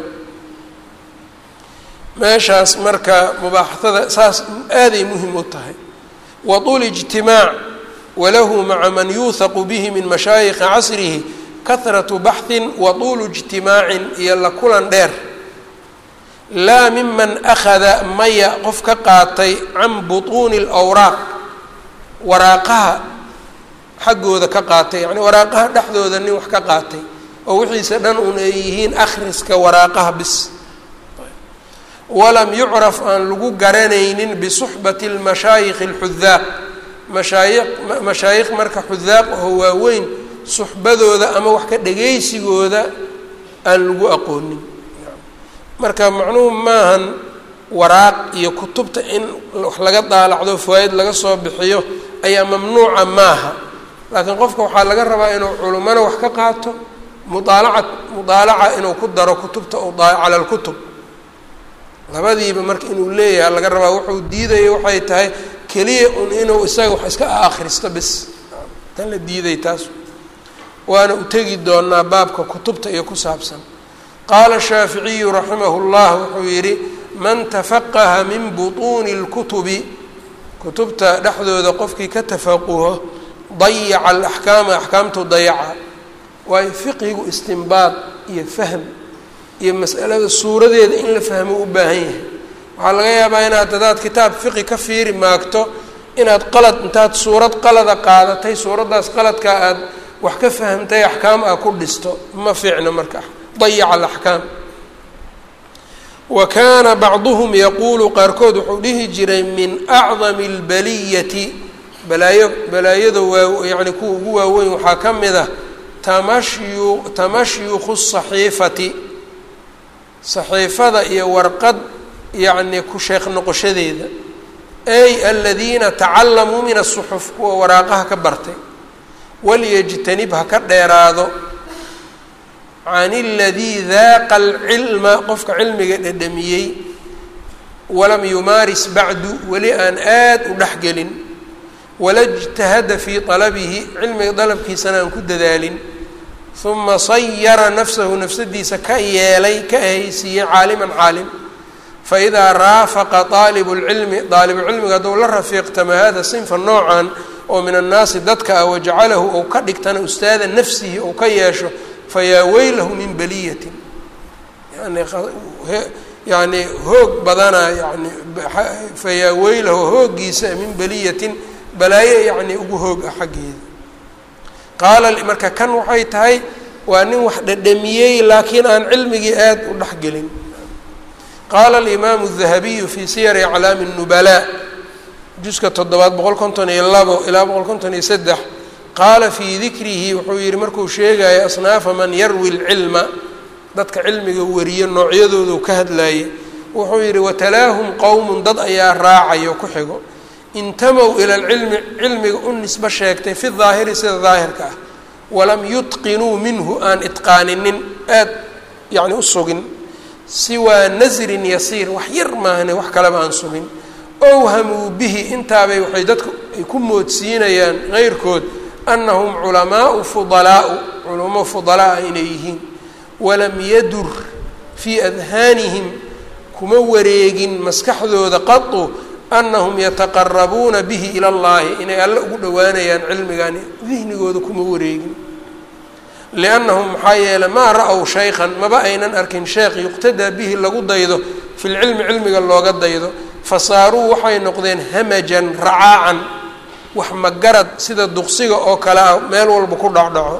meeshaas marka mubaaxatada saas aaday muhim u tahay waطul اجtimaac walahu maca man yuuhaqu bihi min mashaayikhi casrihi kahratu baxhin waطulu اجtimaacin iyo la kulan dheer laa miman akhada maya qof ka qaatay can butuuni alawraaq waraaqaha xaggooda ka qaatay yacni waraaqaha dhexdooda nin wax ka qaatay oo wixiisa dhan un ay yihiin akhriska waraaqaha bis walam yucraf aan lagu garanaynin bisuxbati lmashaayikhi alxudaaq mashaayi mashaayikh marka xudaaq oo waaweyn suxbadooda ama wax ka dhagaysigooda aan lagu aqoonin marka macnuhu maahan waraaq iyo kutubta in wax laga daalacdo fawaaid laga soo bixiyo ayaa mamnuuca maaha laakiin qofka waxaa laga rabaa inuu culummana wax ka qaato mudaalaca mudaalaca inuu ku daro kutubta cala lkutub labadiiba marka inuu leeyahay laga rabaa wuxuu diidaya waxay tahay keliya un inuu isaga wax iska akhristo bis tan la diiday taas waana u tegi doonaa baabka kutubta iyo ku saabsan qaala shaaficiyu raximahu llah wuxuu yidhi man tafaqaha min butuuni اlkutubi kutubta dhexdooda qofkii ka tafaquho dayaca alaxkaama axkaamtu dayaca waayo fiqigu istinbaad iyo fahm iyo mas'alada suuradeeda in la fahmo u baahan yahay waxaa laga yaabaa inaad hadaad kitaab fiqi ka fiiri maagto inaad qalad intaad suurad qalada qaadatay suuraddaas qaladkaa aad wax ka fahamtay axkaam aa ku dhisto ma fiicno marka dayaca alaxkaam wa kaana bacduhum yaquulu qaarkood wuxuu dhihi jiray min acdami albaliyati balaayo balaayada waa yacni kuwa ugu waaweyn waxaa ka mid ah tamashyu tamashyukhu saxiifati saxiifada iyo warqad yacni ku sheekh noqoshadeeda ay aladiina tacalamuu min asuxuf kuwa waraaqaha ka bartay walyajtanib ha ka dheeraado can اladii daaqa alcilma qofka cilmiga dhedhamiyey walam yumaaris bacdu weli aan aad u dhexgelin wala اjtahada fii طalabihi cilmiga dalabkiisana aan ku dadaalin uma sayara nafsahu nafsadiisa ka yeelay ka ahaysiiyey caaliman caalim faidaa raafaqa طaalibu اlcilmi daalibucilmiga hadduu la rafiiqtama hada sinfa noocan oo min annaasi dadka ah wajacalahu ou ka dhigtana ustaada nafsihi ou ka yeesho fayaa weylahu min baliyatin yani yani hoog badana yani fayaa weylahu hooggiisa min baliyatin balaayo yani ugu hoog ah xaggeeda qaala marka kan waxay tahay waa nin wax dhadhamiyey laakiin aan cilmigii aad u dhexgelin qaala alimaamu الdahabiyu fii siyari aclaami الnubalaa juska toddobaad boqol konton iyo labo ilaa boqol konton iyo saddex qaala fii dikrihi wuxuu yihi markuu sheegaya asnaafa man yarwi lcilma dadka cilmiga wariyo noocyadoodu ka hadlaye wuxuu yihi watalaahum qowmun dad ayaa raacayo ku xigo intamow ila lcilmi cilmiga u nisbo sheegtay fi daahiri sida daahirka ah walam yutqinuu minhu aan itqaaninin aad yani u sugin siwaa nasrin yasiir wax yar maahne wax kaleba aan sugin owhamuu bihi intaabay waxay dadku ay ku moodsiinayaan keyrkood annahum culamaau fudalaau culamo fudalaa inay yihiin walam yadur fii adhaanihim kuma wareegin maskaxdooda qatu annahum yataqarabuuna bihi ila llahi inay alle ugu dhowaanayaan cilmigani dihnigooda kuma wareegin liannahum maxaa yeeley maa ra-w shaykhan maba aynan arkin sheekh yuqtadaa bihi lagu daydo fi lcilmi cilmiga looga daydo fasaaruu waxay noqdeen hamajan racaacan wax magarad sida duqsiga oo kale ah meel walba ku dhacdhaco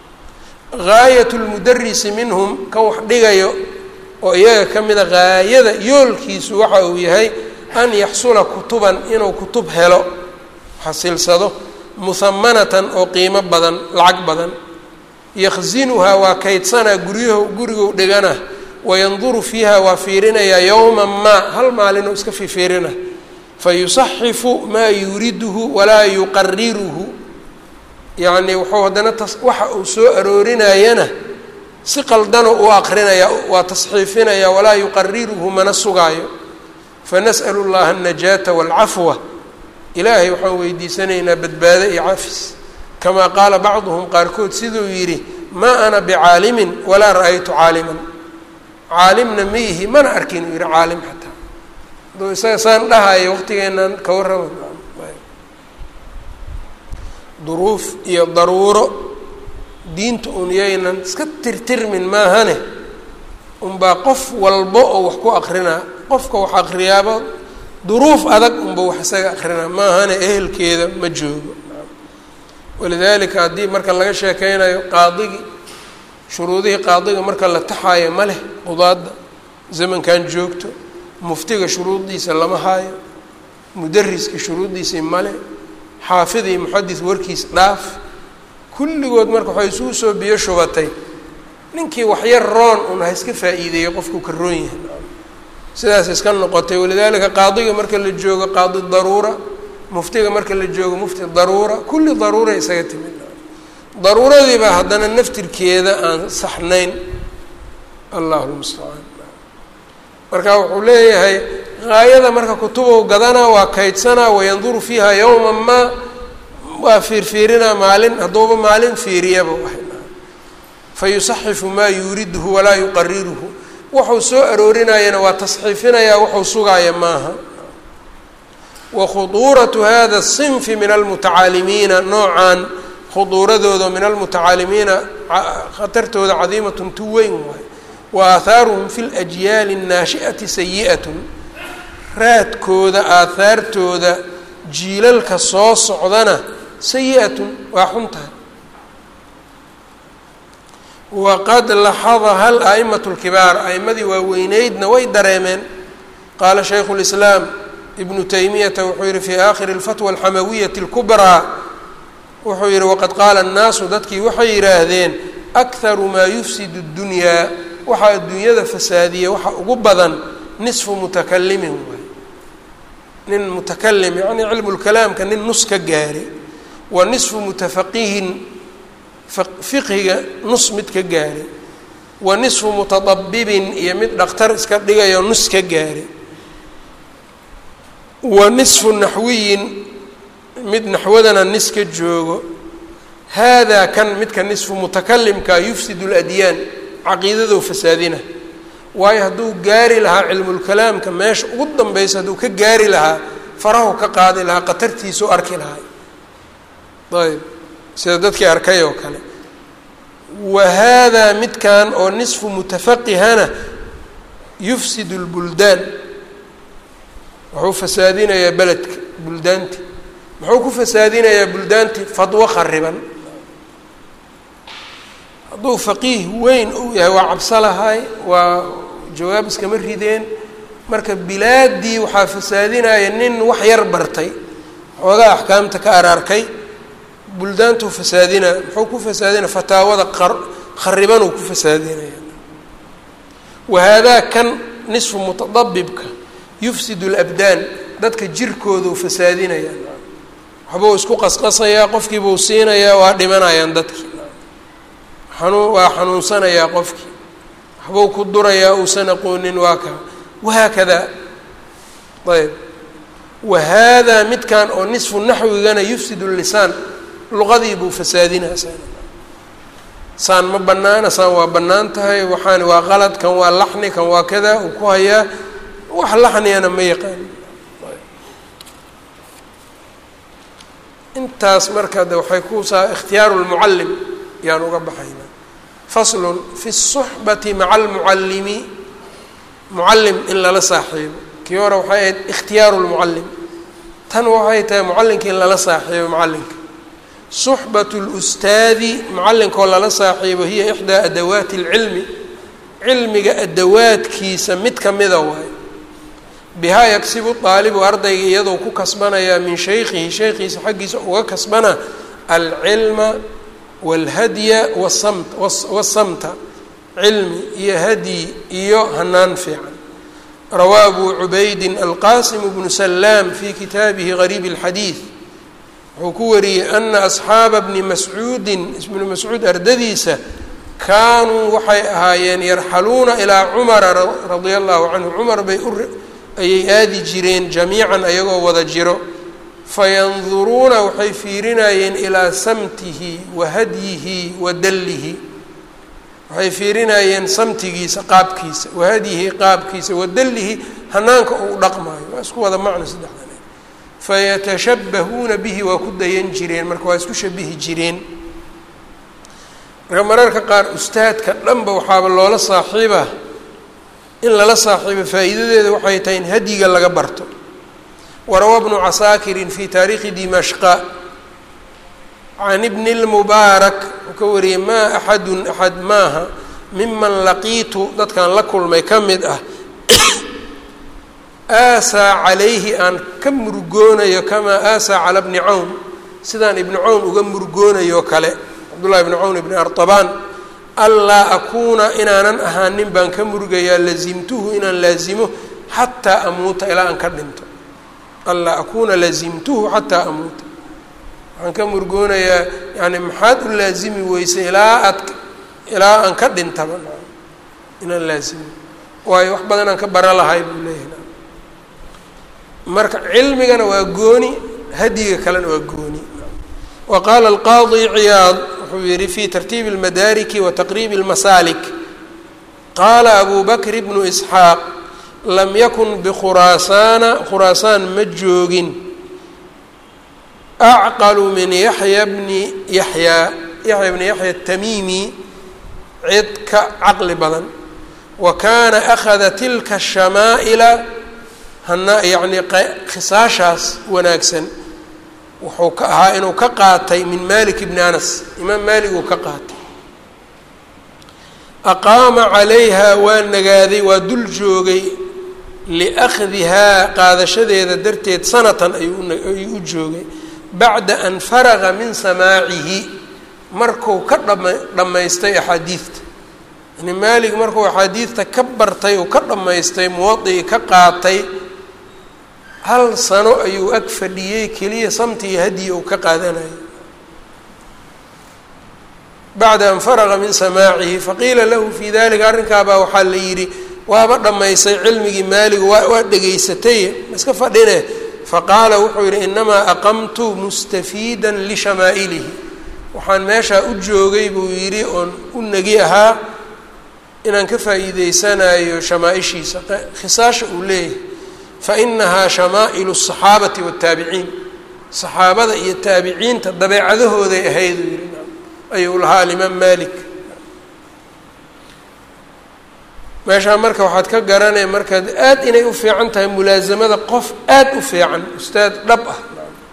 gaayat lmudarisi minhum kan wax dhigayo oo iyaga ka mida gaayada yoolkiisu waxa uu yahay an yaxsula kutuban inuu kutub helo xasilsado muhamanatan oo qiimo badan lacag badan yakhzinuhaa waa kaydsanaa guryaho gurigow dhigana wayanduru fiiha waa fiirinayaa yowma maa hal maalinoo iska fifiirina fayusaxifu maa yuriduhu walaa yuqariruhu yacni wuxuu haddana tas waxa uu soo aroorinayana si qaldano u aqrinaya waa tasxiifinaya walaa yuqariruhu mana sugaayo fanas'alu llaha alnajaata waalcafwa ilaahay waxaan weydiisanaynaa badbaado iyo cafis kamaa qaala bacduhum qaarkood siduu yidhi maa ana bicaalimin walaa ra-aytu caaliman caalimna ma ihi mana arkin uu yihi caalim xataa aduu isaga saan dhahayo waqtigeenaan ka warrama duruuf iyo daruuro diinta un yaynan iska tirtirmin maahane unbaa qof walba oo wax ku akrinaa qofka wax akriyaaba duruuf adag unba wax isaga akrinaa maahana ehelkeeda ma joogo walidaalika haddii marka laga sheekeynayo qaadigi shuruudihii qaadiga marka la taxaayo ma leh qudaadda zamankan joogto muftiga shuruuddiisa lama haayo mudariska shuruuddiisii male xaafid iyo muxadis warkiis dhaaf kulligood marka waxay isugu soo biyo shubatay ninkii waxyar roon un ha iska faa'iideeyo qofku ka roon yahay sidaas iska noqotay walidaalika qaadiga marka la joogo qaadi daruura muftiga marka la joogo mufti daruura kulli daruura isaga timid daruuradiibaa haddana naftirkeeda aan saxnayn allahu lmustacaan marka wuxuu leeyahay haayada marka kutubow gadanaa waa kaydsanaa wayanduru fiiha yowma maa waa fiirfiirinaa maalin hadduuba maalin fiiriyaba fa yusaxifu maa yuuriduhu walaa yuqariruhu wuxuu soo aroorinayana waa tasxiifinayaa wuxuu sugaaya maaha wa khuduuratu hada sinfi min almutacaalimiina noocan khuduuradooda min almutacaalimiina khatartooda cadiimatun tu weyn waay wa aahaaruhum fi ljyaali الnaashi'ati sayi'atun raadkooda aahaartooda jiilalka soo socdana sayi-atun waa xun tahay waqad laxadaha al-a'imatu اlkibaar a'imadii waaweyneydna way dareemeen qaala shaykhu اlislaam ibnu taymiyata wuxuu yihi fii aakhiri اlfatwa alxamawiyati اlkubraa wuxuu yihi waqad qaala annaasu dadkii waxay yidhaahdeen akharu maa yufsidu اddunyaa waxaa adduunyada fasaadiya waxa ugu badan nisfu mutakalimin waay nin mutakalim yacni cilmu lkalaamka nin nus ka gaari wa nisfu mutafaqihin fiqhiga nus mid ka gaari wa nisfu mutadabibin iyo mid dhakhtar iska dhigayo nus ka gaari wa nisfu naxwiyin mid naxwadana nis ka joogo haadaa kan midka nisfu mutakalimka yufsid اladyaan caqiidadou fasaadina waayo hadduu gaari lahaa cilmulkalaamka meesha ugu danbeysa hadduu ka gaari lahaa farahu ka qaadi lahaa qatartiisuu arki lahaa ayb sida dadkii arkay oo kale wa haadaa midkan oo nisfu mutafaqihana yufsid اlbuldaan wuxuu fasaadinayaa beledka buldaanti muxuu ku fasaadinayaa buldaanti fadwo khariban hadduu faqiih weyn uu yahay waa cabso lahay waa jawaab iskama rideen marka bilaaddii waxaa fasaadinaya nin wax yar bartay xoogaa axkaamta ka araarkay buldaantuu fasaadinaya muxuu ku fasaadinaya fataawada qar kharibanuu ku fasaadinaya wahaadaa kan nisfu mutadabibka yufsid اlabdaan dadka jirkooduu fasaadinaya waxbuu isku qasqasayaa qofkiibuu siinayaa waa dhimanayaan dadkii xanuun waa xanuunsanayaa qofkii waxbuu ku durayaa uusan aqoonin waa kaa wahaakada ayb wahaadaa midkan oo nisfu naxwigana yufsid lisaan luqadii buu fasaadinaa saan ma banaana saan waa bannaan tahay waxaan waa qalad kan waa laxni kan waa kada uu ku hayaa wax laxniyana ma yaqaan intaas marka de waxay kusaa ikhtiyaaru lmucallim yaan uga baxaynaa faslun fi الsuxbati maca almucallimi mucallim in lala saaxiibo kii hore waxay ahayd ikhtiyaaru lmucallim tan waxay tahay mucallinka in lala saaxiibo mucallinka suxbat اlustaadi mucallinkoo lala saaxiibo hiya ixdaa adawaati اlcilmi cilmiga adawaadkiisa mid kamida waay bihaa yagsibu daalibu ardayga iyadoo ku kasbanayaa min shaykhihi shaykhiisa xaggiisa uga kasbana alcilma wاlhadya wasamt wasamta cilmi iyo hadyi iyo hanaan fiican rawaa abu cubaydin alqasim bnu salaam fi kitaabihi gariib اlxadiid wuxuu ku wariyey ana asxaaba bni mascuudin ibnu mascuud ardadiisa kaanuu waxay ahaayeen yarxaluuna ilaa cumara radia allahu canhu cumar bay u ayay aadi jireen jamiican ayagoo wada jiro fayanduruuna waxay fiirinayeen ilaa samtihi wa hadyihi wa dallihi waxay fiirinayeen samtigiisa qaabkiisa wa hadyihi qaabkiisa wa dallihi hanaanka uu dhaqmaayo waa isku wada macno saddexdan fayatashabbahuuna bihi waa ku dayan jireen marka waa isku shabihi jireen marka mararka qaar ustaadka dhanba waxaaba loola saaxiiba in lala saaxiibo faa'iidadeeda waxay tahay in hadyiga laga barto warawa bnu casaakirin fi taariikhi dimashqa can ibni اlmubaarak wuxuu ka wariyey maa axadun axad maaha miman laqiitu dadkan la kulmay ka mid ah aasaa calayhi aan ka murugoonayo kamaa aasaa cala bni cawn sidaan ibni cawn uga murugoonayo kale cabdullahi ibni cawn ibni artabaan anlaa akuuna inaanan ahaanin baan ka murugayaa lazimtuhu inaan laazimo xataa amuuta ilaa aan ka dhinto anlaa akuuna lazimtuhu xataa amuuta waxaan ka murugoonayaa yani maxaad u laazimi weysay ilaa aad ilaa aan ka dhintaba inaan laazimo waayo wax badan aan ka bara lahay buu leeyahay marka cilmigana waa gooni hadyiga kalena waa gooni wa qaala alqaadi ciyaad wuxuu yihi fi tartiibi اlmadaariki wa taqriibi اlmasaalik qaala abu bakr bnu isxaaq lam yakun bikhuraasaana khuraasaan ma joogin acqalu min yaxya bni yaxyaa yaxya bni yaxya atamiimi cid ka caqli badan wa kaana akhada tilka shamaa'ila hana yacni khisaashaas wanaagsan wuxuu ka ahaa inuu ka qaatay min malik bni anas imaam maalik uu ka qaatay aqaama calayha waa nagaaday waa dul joogay liakhdihaa qaadashadeeda darteed sanatan ayuu u joogay bacda an faraga min samaacihi marku ka dhama dhammaystay axaadiidta yani maalik markuu axaadiidta ka bartay uu ka dhammaystay muwadicii ka qaatay hal sano ayuu ag fadhiyey keliya samti iyo hadyi uu ka qaadanayay bacda an faraga min samaacihi faqiila lahu fii dalika arrinkaabaa waxaa la yidhi waaba dhammaysay cilmigii maaligu waa waa dhegaysatay ma iska fadhine faqaala wuxuu yidhi inamaa aqamtu mustafiidan lishamaailihi waxaan meeshaa u joogay buu yidhi oon u negi ahaa inaan ka faa'iideysanayo shamaaishiisa khisaasha uu leeyahay fainahaa shamaa'ilu الصaxaabati wالtaabiciin saxaabada iyo taabiciinta dabeecadahooday ahayd uu yihi ayuu lahaa alimaam malik meeshaa marka waxaad ka garanaya markaad aad inay u fiican tahay mulaasamada qof aad u fiican ustaad dhab ah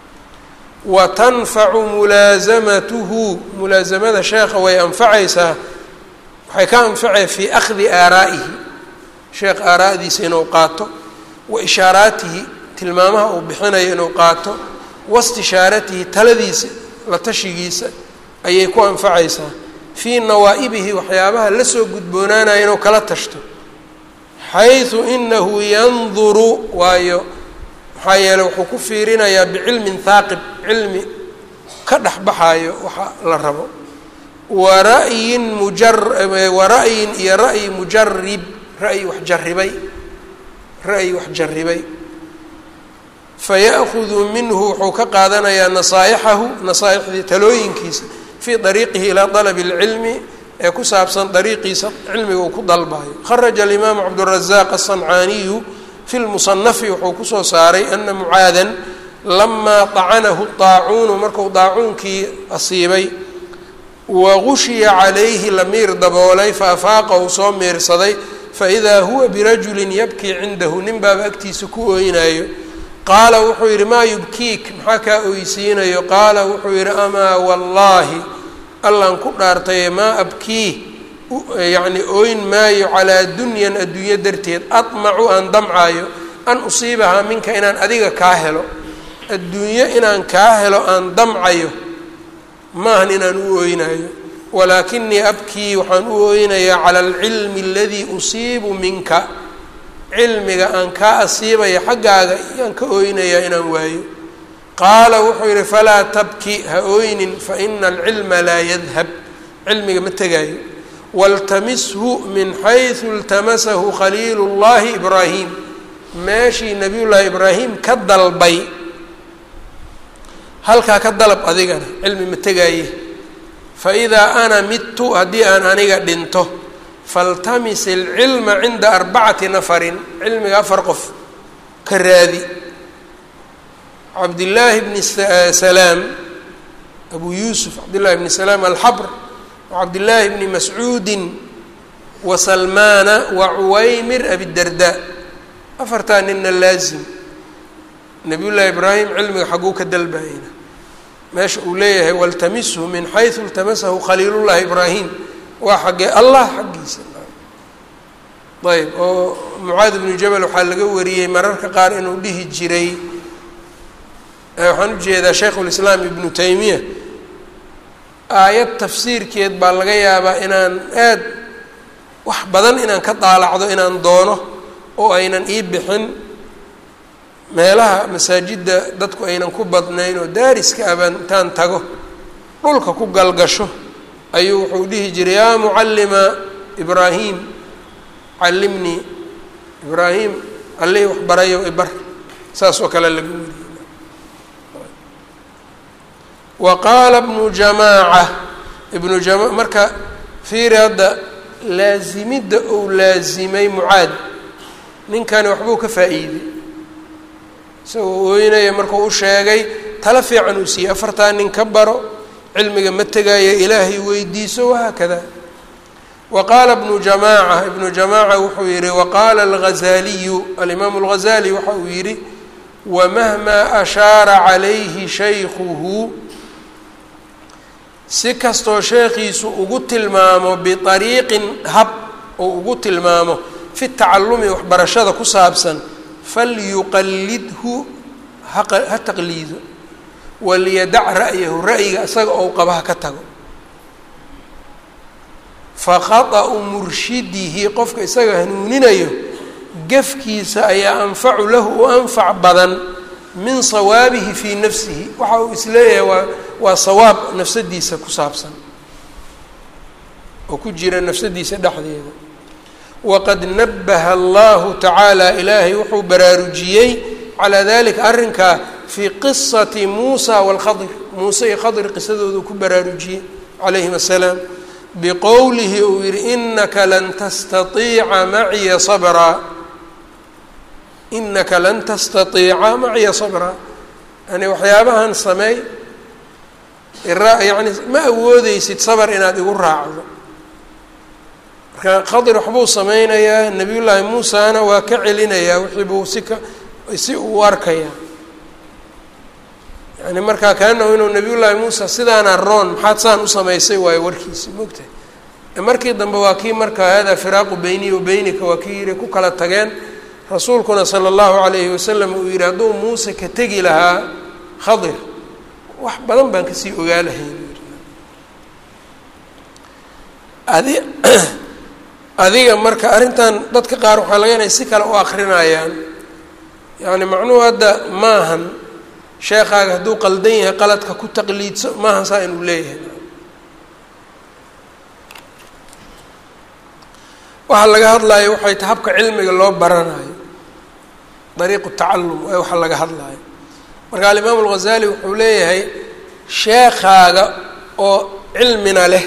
wa tanfacu mulaasamatuhu mulaasamada sheekha way anfacaysaa waxay ka anfacaya fii akhdi aaraa'ihi sheekh aaraa'diisa inuu qaato wa ishaaraatihi tilmaamaha uu bixinayo inuu qaato waistishaaratihi taladiisa la tashigiisa ayay ku anfacaysaa fii nawaa'ibihi waxyaabaha la soo gudboonaanaya inuu kala tashto xaysu inahu yanduru waayo maxaa yeeley wuxuu ku fiirinayaa bicilmin haaqib cilmi ka dhexbaxaayo waxa la rabo wa ra'yin mujar wa ra'yin iyo ra'yi mujarib ra'yi wax jaribay ra'yi wax jaribay faya'hudu minhu wuxuu ka qaadanayaa nasaa'ixahu nasaa'ixdii talooyinkiisa fii dariiqihi ilaa dalabi اlcilmi ee ku saabsan dariiqiisa cilmiga uu ku dalbayo kharaja alimaamu cabdالrazaaq aلصancaaniyu fi lmusanafi wuxuu kusoo saaray ana mucaadan lamaa طacanahu طaacuunu marku daacuunkii asiibay wagushiya calayhi la miir daboolay faafaaqa uu soo miirsaday faidaa huwa birajulin yabkii cindahu nin baaba agtiisa ku ooynaayo qaala wuxuu yidhi maa yubkiik maxaa kaa oysiinayo qaala wuxuu yidhi amaa wallaahi allaan ku dhaartaye maa abkii yacni ooyn maayo calaa dunyan adduunyo darteed admacu aan damcaayo an usiibahaa minka inaan adiga kaa helo adduunyo inaan kaa helo aan damcayo maahan inaan u ooynaayo walaakinii abkii waxaan u ooynayaa cala alcilmi aladii usiibu minka cilmiga aan kaa asiibaya xaggaaga yaan ka ooynayaa inaan waayo qaala wuxuu yidhi falaa tabki ha ooynin faina alcilma laa yadhab cilmiga ma tegaayo waltamishu min xaysu iltamasahu khaliilu llahi ibraahim meeshii nabiyullaahi ibraahim ka dalbay halkaa ka dalab adigana cilmi ma tegaaye faidaa ana midtu haddii aan aniga dhinto faltamis ilcilma cinda arbacati nafarin cilmiga afar qof ka raadi cabdillaahi bni salaam abu yuusuf cabdillahi bni salaam alxabr wacabdillaahi bni mascuudin wa salmaana wa cuwaymir abidarda afartaa ninna laazim nabiy llaahi ibraahim cilmiga xagguu ka dalbayna meesha uu leeyahay waltamishu min xaysu iltamasahu khaliilullahi ibraahim waa xaggee allah xaggiisa ayb oo mucaad ibnu jabal waxaa laga wariyey mararka qaar inuu dhihi jiray waxaan ujeedaa shaykhulislaam ibnu taymiya aayad tafsiirkeed baa laga yaabaa inaan aad wax badan inaan ka daalacdo inaan doono oo aynan ii bixin meelaha masaajidda dadku aynan ku badnayn oo daariska abaan intaan tago dhulka ku galgasho ayuu wuxuu dhihi jiray yaa mucallima ibraahim callimnii ibraahim allihii wax barayo ibar saas oo kale lagu weriyey wa qaala bnu jamaaca ibnu jama marka fiiri hadda laasimidda ou laasimay mucaad ninkani waxbuu ka faa-iiday isagoo ooynaya markuu u sheegay tala fiican uu siiyey afartaa nin ka baro cilmiga ma tegaayo ilaahay weydiiso wahaakada wa qaala bnu jamaaca ibnu jamaaca wuxuu yihi waqaala alghazaaliyu alimaamu alghazali waxa uu yidhi wamahmaa ashaara calayhi shaykhuhu si kastoo sheekhiisu ugu tilmaamo biariiqin hab oo ugu tilmaamo fi tacalumi waxbarashada ku saabsan falyuqallidhu ha taqliido waliyadac ra'yahu ra'yiga isaga ou qaba ha ka tago fakhaطa'u murshidihi qofka isaga hanuuninayo gefkiisa ayaa anfacu lahu u anfac badan min sawaabihi fii nafsihi waxa uu isleeyahay waa waa sawaab nafsadiisa ku saabsan oo ku jira nafsadiisa dhexdeeda waqad nabaha allahu tacaala ilaahay wuxuu baraarujiyey calaa dalika arrinkaa fii qisati muusa waalkhadir muuse iyo khadir qisadoodu ku baraarujiyey calayhim assalaam biqowlihi uu yihi inaka lan tastaiica maciya sabraa inaka lan tastaiica maciya sabraa yani waxyaabahan sameey ira yani ma awoodeysid sabar inaad igu raacdo marka khadir waxbuu sameynayaa nabiy llaahi muusana waa ka celinayaa wixii buu si ka si uu arkayaa yani markaa kaanahu inuu nabiy llaahi muusa sidaana roon maxaad saan u samaysay waayo warkiisi mogtahay markii dambe waa kii marka hada firaaqu beyniyi wa beynika waa kii yihi ku kala tageen rasuulkuna sala allahu calayhi wasalam uu yihi hadduu muuse ka tegi lahaa khadir wax badan baan kasii ogaa lahayn adi adiga marka arrintan dadka qaar waxaa laga inay si kale u akrinayaan yacni macnuhu hadda maahan sheekaaga hadduu qaldan yahay qaladka ku taqliidso maahan saa inuu leeyahay waxaa laga hadlayo waxay tahay habka cilmiga loo baranayo dariiqu tacallum ee waxa laga hadlayo marka alimaamu alghazali wuxuu leeyahay sheekaaga oo cilmina leh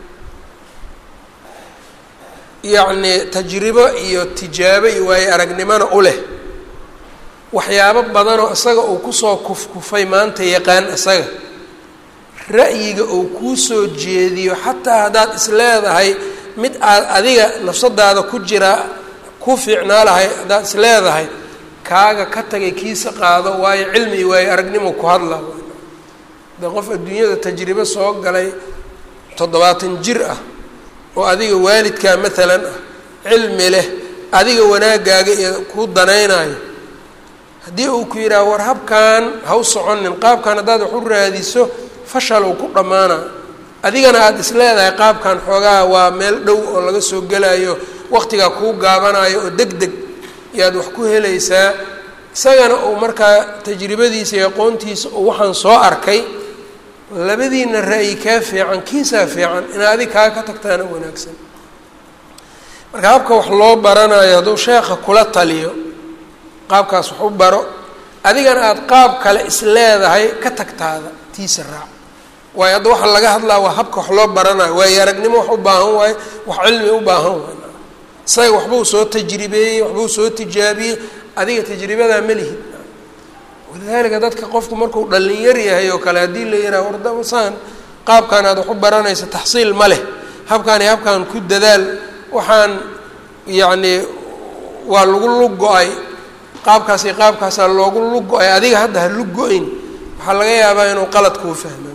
yacni tajribo iyo tijaabo iyo waayo aragnimona u leh waxyaabo badanoo isaga uu kusoo kufkufay maanta yaqaan isaga ra'yiga uu kuu soo jeediyo xataa haddaad is leedahay mid aad adiga nafsadaada ku jira ku fiicnaa lahay haddaad is leedahay kaaga ka tagay kiisa qaado waayo cilmi iyo waayo aragnimo ku hadla de qof adduunyada tajribo soo galay toddobaatan jir ah oo adiga waalidkaa maalan ah cilmi leh adiga wanaagaaga iyo kuu danaynayo haddii uu ku yidhaha war habkan ha u soconin qaabkan haddaad wax u raadiso fashal uu ku dhammaana adigana aada is leedahay qaabkan xoogaa waa meel dhow oo laga soo gelayo waqtigaa kuu gaabanayo oo deg deg yaad wax ku helaysaa isagana uu markaa tajribadiisa iyo aqoontiisa uu waxaan soo arkay labadiina ra'yi kaa fiican kiisaa fiican inaa adig kaa ka tagtaana wanaagsan marka habka wax loo baranayo hadduu sheekha kula taliyo qaabkaas wax u baro adigana aada qaab kale is leedahay ka tagtaada tiisa raac waayo hadda waxaa laga hadlaa waa habka wax loo baranayo waayo aragnimo wax u baahan waayo wax cilmi u baahan waayo isaga waxbuu soo tajribeeyey waxbuu soo tijaabiyey adiga tajribadaa ma lihid walidaalika dadka qofku markuu dhalinyar yahay oo kale haddii la yidhaha wardabasaan qaabkan aad wax u baranaysa taxsiil ma leh habkaan iyo habkaan ku dadaal waxaan yacnii waa lagu lug go-ay qaabkaas iyo qaabkaasaa loogu lug go-ay adiga hadda ha lug go-in waxaa laga yaabaa inuu qalad kuu fahmo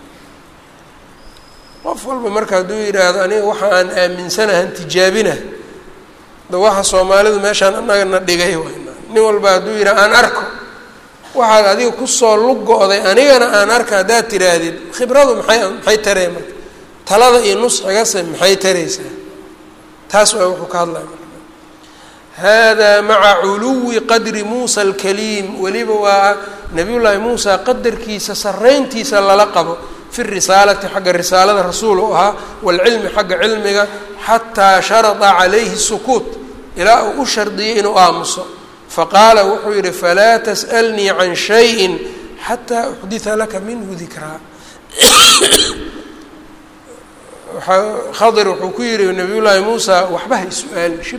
qof walba marka hadduu yidhaahdo aniga waxa aan aaminsanahan tijaabina da waxa soomaalidu meeshaan anagana dhigay wayna nin walba hadduu yidhaha aan arko waxaad adiga kusoo lug go-day anigana aan arka haddaad tiraahdid khibradu maxay maxay taree marka talada iyo nusxigase maxay taraysaa taas waa wuxuu ka hadlaya marka hada maca culuwi qadri muusa alkaliim weliba waa nabiyullaahi muusa qadarkiisa sarrayntiisa lala qabo fi risaalati xagga risaalada rasuul u ahaa waalcilmi xagga cilmiga xataa sharada calayhi sukuut ilaa uu u shardiyay inuu aamuso faqaala wuxuu yihi falaa tas'alnii can shayin xataa uxdita laka minhu dikraa khadir wuxuu ku yihi nabiyullaahi muusa waxba hay su-aal shib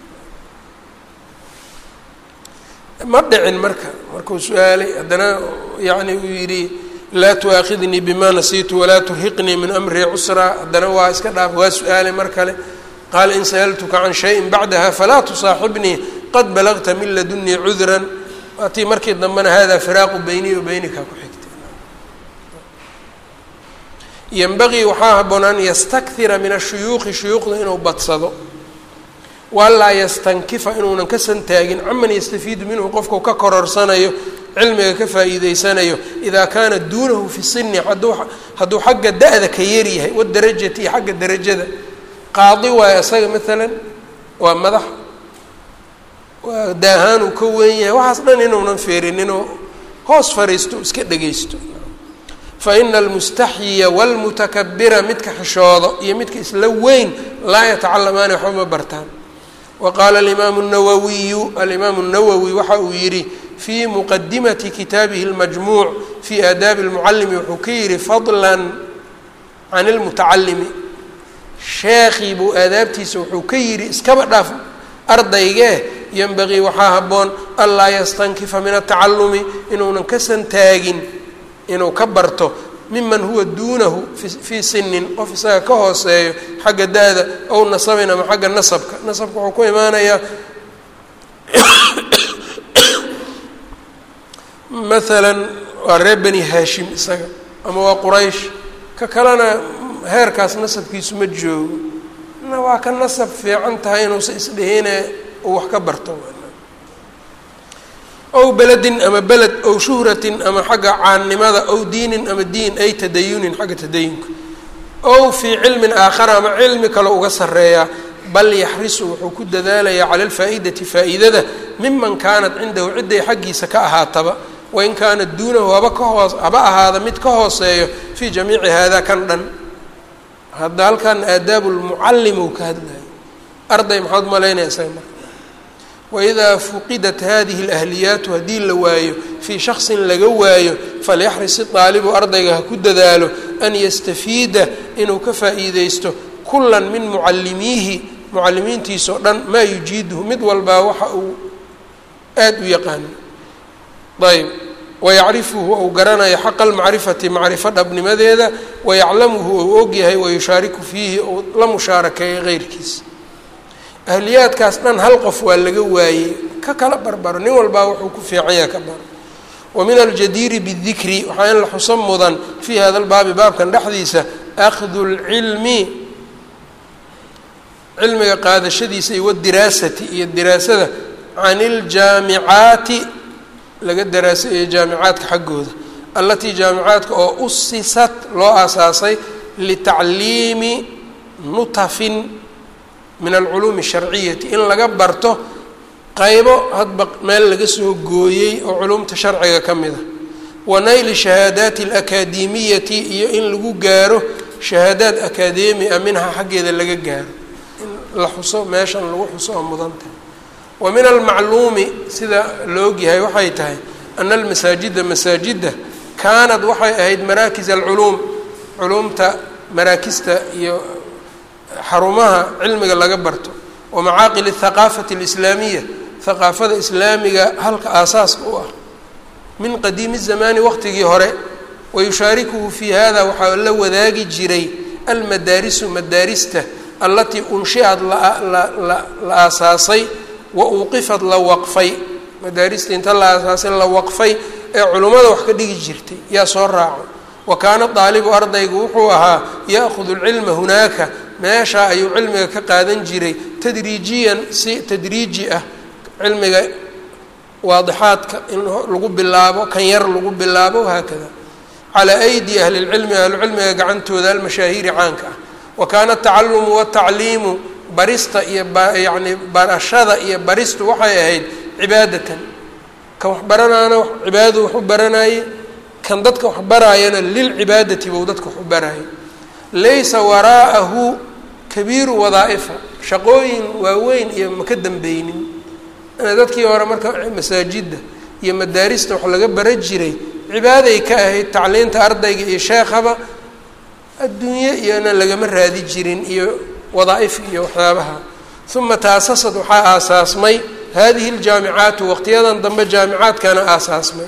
ma dhicin marka markuu su-aalay haddana yani uu yidhi laa tuaakhidnii bima nasiitu walaa turhiqnii min amrii cusraa haddana waa iska dhaaf waa su-aalay mar kale qaala in sa'altuka can shayin bacdaha falaa tusaaxibnii qad balagta min ladunii cudran waatii markii dambena hada firaaqu beynii wa beynika ku xigtay yenbagii waxaa haboon an yastakira min ashuyuuqi shuyuuqda inuu badsado walaa yastankifa inuunan ka santaagin caman yastafiidu minhu qofkau ka kororsanayo cilmiga ka faa'iideysanayo idaa kaana duunahu fi sini hadduu hadduu xagga da-da ka yaryahay wadarajati iyo xagga derajada qaadi waayo isaga maalan waa madax waa daahaan uu ka weyn yahay waxaas dhan inuunan feerininoo hoos fariisto iska dhegaysto fa ina almustaxyiya waalmutakabira midka xishoodo iyo midka isla weyn laa yatacalamaani waxba ma bartaan wa qaala alimaamu nawawiyu alimaamu nawowi waxa uu yidhi fii muqadimati kitaabihi اlmajmuuc fii aadaabi اlmucalimi wuxuu ka yihi fadla can اlmutacalimi sheekii buu aadaabtiisa wuxuu ka yidhi iskaba dhaaf ardaygee yenbagii waxaa habboon anlaa yastankifa min atacalumi inuunan ka santaagin inuu ka barto miman huwa duunahu fii sinin qof isaga ka hooseeyo xagga da-da ow nasabin ama xagga nasabka nasabka wuxuu ku imaanayaa maalan waa reer beni haashim isaga ama waa quraysh ka kalena heerkaas nasabkiisu ma joogo na waa ka nasab fiican tahay inuusa isdhihine uu wax ka barto ow beledin ama beled ow shuhratin ama xagga caannimada ow diinin ama diin ay tadayunin xagga tadayunka ow fii cilmin aakhara ama cilmi kale uga sarreeyaa bal yaxrisu wuxuu ku dadaalayaa cala alfaa'idati faa'iidada miman kaanat cindahu cidday xaggiisa ka ahaataba wain kaanat duunahu haba ka hoos haba ahaada mid ka hooseeyo fii jamiici hada kan dhan hadda halkan aadaabu lmucallim uu ka hadlayo arday maxaad malaynaya isaga marka waidaa fuqidat hadihi alahliyaatu haddii la waayo fii shaksin laga waayo falyaxris idaalibu ardayga ha ku dadaalo an yastafiida inuu ka faa'iideysto kulan min mucallimiihi mucallimiintiisao dhan maa yujiiduhu mid walbaa waxa uu aada u yaqaano ayb wayacrifuhu ou garanayo xaqa almacrifati macrifo dhabnimadeeda wayaclamuhu ou ogyahay wayushaariku fiihi ou la mushaarakeeyo keyrkiisa ahliyaadkaas dhan hal qof waa laga waayey ka kala barbaro nin walbaa wuxuu ku fiican yaha ka baro wa min aljadiiri bidikri waxaa in la xuso mudan fii hada lbaabi baabkan dhexdiisa akhdu lcilmi cilmiga qaadashadiisa iyo wadiraasati iyo diraasada can iljaamicaati laga daraasayo jaamicaadka xaggooda allatii jaamicaadka oo usisat loo aasaasay litacliimi nutafin min alculuumi asharciyati in laga barto qaybo hadba meel laga soo gooyey oo culumta sharciga ka mid a wa nayli shahaadaati alakaademiyati iyo in lagu gaaro shahaadaad akadeemi a minha xaggeeda laga gaaro in la xuso meeshan lagu xuso oo mudan tahay wa min almacluumi sida la ogyahay waxay tahay ana almasaajida masaajidda kaanad waxay ahayd maraakis alculuum culuumta maraakista iyo xarumaha cilmiga laga barto wa macaaqil athaqaafati alislaamiya haqaafada islaamiga halka aasaaska u ah min qadiimi zamaani waqtigii hore wayushaarikuhu fii hada waxaa la wadaagi jiray almadaarisu madaarista allatii unshiad la aasaasay wa uuqifad la waqfay madaaristii inta la aasaasay la waqfay ee culummada wax ka dhigi jirtay yaa soo raaco wa kaana daalibu ardaygu wuxuu ahaa ya'hudu lcilma hunaaka meeshaa ayuu cilmiga ka qaadan jiray tadriijiyan si tadriiji ah cilmiga waadixaadka in lagu bilaabo kan yar lagu bilaabo haakada calaa aydi ahli lcilmi ahlucilmiga gacantooda almashaahiiri caanka ah wa kaana atacalumu watacliimu barista iyo yani barashada iyo baristu waxay ahayd cibaadatan kan wax baranaana cibaadadu wax u baranaye kan dadka wax baraayana lilcibaadati bou dadka wax u baraaye laysa waraa'ahu kabiiru wadaa'ifa shaqooyin waaweyn iyo maka dambeynin dadkii hore marka masaajidda iyo madaarista wax laga bara jiray cibaaday ka ahayd tacliinta ardayga iyo sheekhaba adduunye iyona lagama raadi jirin iyo wadaa'if iyo waxyaabaha uma taasasad waxaa aasaasmay hadihi ljaamicaatu waqtiyadan dambe jaamicaadkana aasaasmay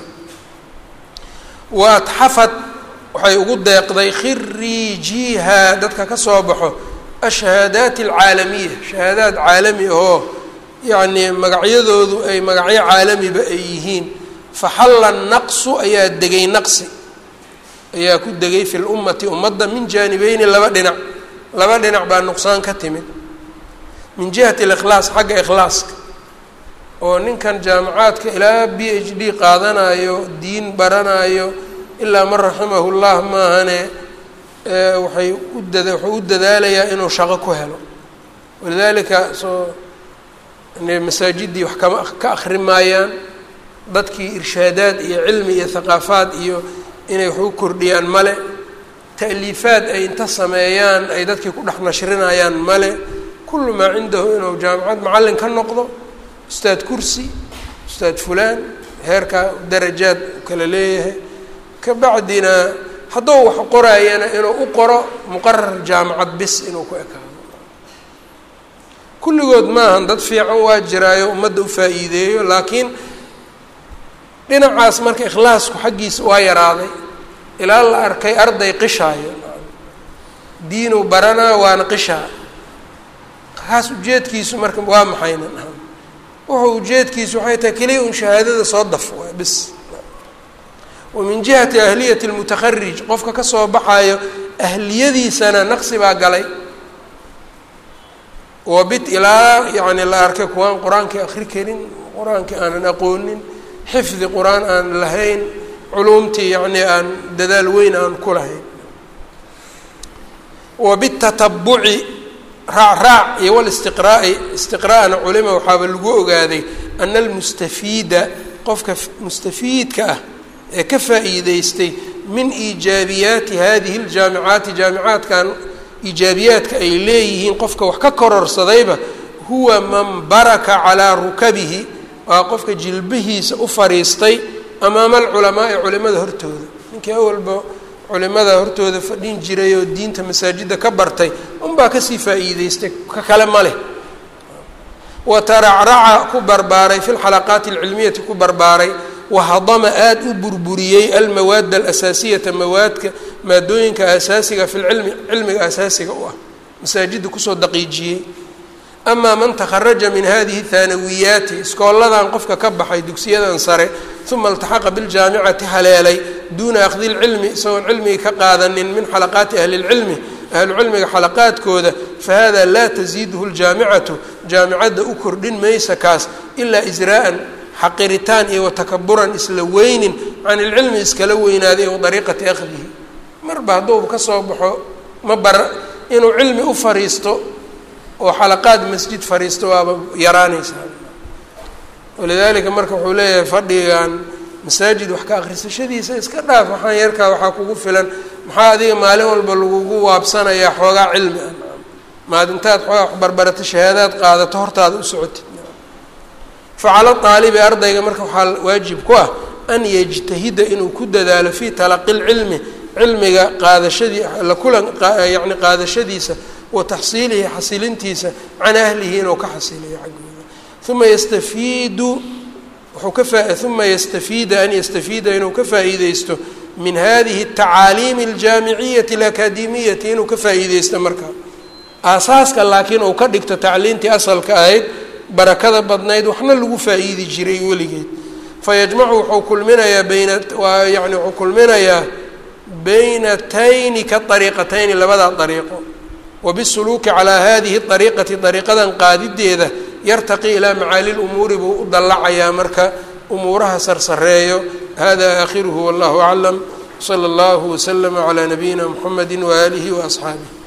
wa atxafad waxay ugu deeqday khiriijiha dadka ka soo baxo ashahaadaat alcaalamiya shahaadaad caalami ahoo yacnii magacyadoodu ay magacyo caalamiba ay yihiin faxalla naqsu ayaa degay naqsi ayaa ku degay fi lummati ummadda min jaanibeyni laba dhinac laba dhinac baa nuqsaan ka timid min jihati alikhlaas xagga ikhlaaska oo ninkan jaamacaadka ilaa b h d qaadanayo diin baranayo ilaa man raximahu llah maahane waxay u dada wuxuu u dadaalayaa inuu shaqo ku helo walidaalika soo masaajidii wax kama ka akri maayaan dadkii irshaadaad iyo cilmi iyo haqaafaad iyo inay wax u kordhiyaan male ta'liifaad ay inta sameeyaan ay dadkii ku dhex nashrinayaan male kullu maa cindahu inuu jaamacad macallin ka noqdo ustaad kursi ustaad fulaan heerka darajaad kala leeyahay kabacdina hadduu wax qoraayana inuu u qoro muqarar jaamacad bis inuu ku ekaado kulligood maahan dad fiican waa jiraayo ummadda u faa'iideeyo laakiin dhinacaas marka ikhlaasku xaggiisa waa yaraaday ilaa la arkay arday qishaayo diinuu baranaa waana qishaa kaas ujeedkiisu marka waa maxayna wuxuu ujeedkiisu waxay tahay keliya un shahaadada soo daf waa bis wa min jihati ahliyati lmutakharij qofka kasoo baxayo ahliyadiisana naqsi baa galay wa bit ilaa yacni la arkay kuwaan qur-aankii akri karin qur-aankii aanan aqoonin xifdi qur-aan aan lahayn culuumtii yacni aan dadaal weyn aan ku lahayn wa bitatabuci raacraac iyo walistiqraa'i istiqraa'na culima waxaaba lagu ogaaday ana almustafiida qofka mustafiidka ah ee ka faa'iideystay min iijaabiyaati hadihi ljaamicaati jaamicaadkan iijaabiyaadka ay leeyihiin qofka wax ka kororsadayba huwa man baraka calaa rukabihi waa qofka jilbihiisa u fariistay amaama alculamaai culimada hortooda ninkii awalba culimada hortooda fadhin jiray oo diinta masaajidda ka bartay unbaa kasii faa'iideystay ka kale ma leh wa taracraca ku barbaaray fi lxalaqaati alcilmiyati ku barbaaray wahadama aada u burburiyey almawaada alasaasiyata mawaadka maadooyinka asaasiga fi lcilmi cilmiga asaasiga u ah masaajidda kusoo daqiijiyey amaa man takharaja min hadihi thaanawiyaati iskooladan qofka ka baxay dugsiyadan sare uma iltaxaqa biljaamicati haleelay duuna akhdi lcilmi isagoon cilmigi ka qaadanin min xalaqaati ahli lcilmi ahlucilmiga xalaqaadkooda fahada laa tasiiduhu ljaamicatu jaamicadda u kordhin maysa kaas ilaa israa'an xaqiritaan iyo watakaburan isla weynin can ilcilmi iskala weynaaday wa dariiqati akhdihi marba hadduu ka soo baxo ma bara inuu cilmi u fariisto oo xalaqaad masjid fariisto waaba yaraanaysaa walidaalika marka wuxuu leeyahay fadhigan masaajid wax ka akrisashadiisa iska dhaaf waxaan yarkaa waxaa kugu filan maxaa adiga maalin walba lagugu waabsanayaa xoogaa cilmi ah maalintaad xoogaa wax barbarata shahaadaad qaadato hortaada u socotid facala aalibi ardayga marka waxaa waajib ku ah an yajtahida inuu ku dadaalo fii talaqi lcilmi cilmiga qaadashadii la kulan yani qaadashadiisa wa taxsiilihi xasilintiisa can ahlihi inuu ka xasiliyo xaggooda uma yastafiidu wuxuu ka faa uma yastafiida an yastafiida inuu ka faa'iideysto min hadihi atacaaliimi aljaamiciyati alakademiyati inuu ka faa'iideysto markaa aasaaska laakiin uu ka dhigto tacliintii asalka ahayd barakada badnayd waxna lagu faa-iidi jiray weligeed fayajmacu wuxuu kulminayaa bayna waa yani wuxuu kulminayaa baynatayni ka ariiqatayni labadaa ariiqo wabisuluuki calaa hadihi ariiqati ariiqadan qaadideeda yartaqi ilaa macaali lumuuri buu u dallacayaa marka umuuraha sarsareeyo hada aakhiruhu wallahu aclam sala allahu waslama calaa nabiyina mxamedi waaalihi waasxaabih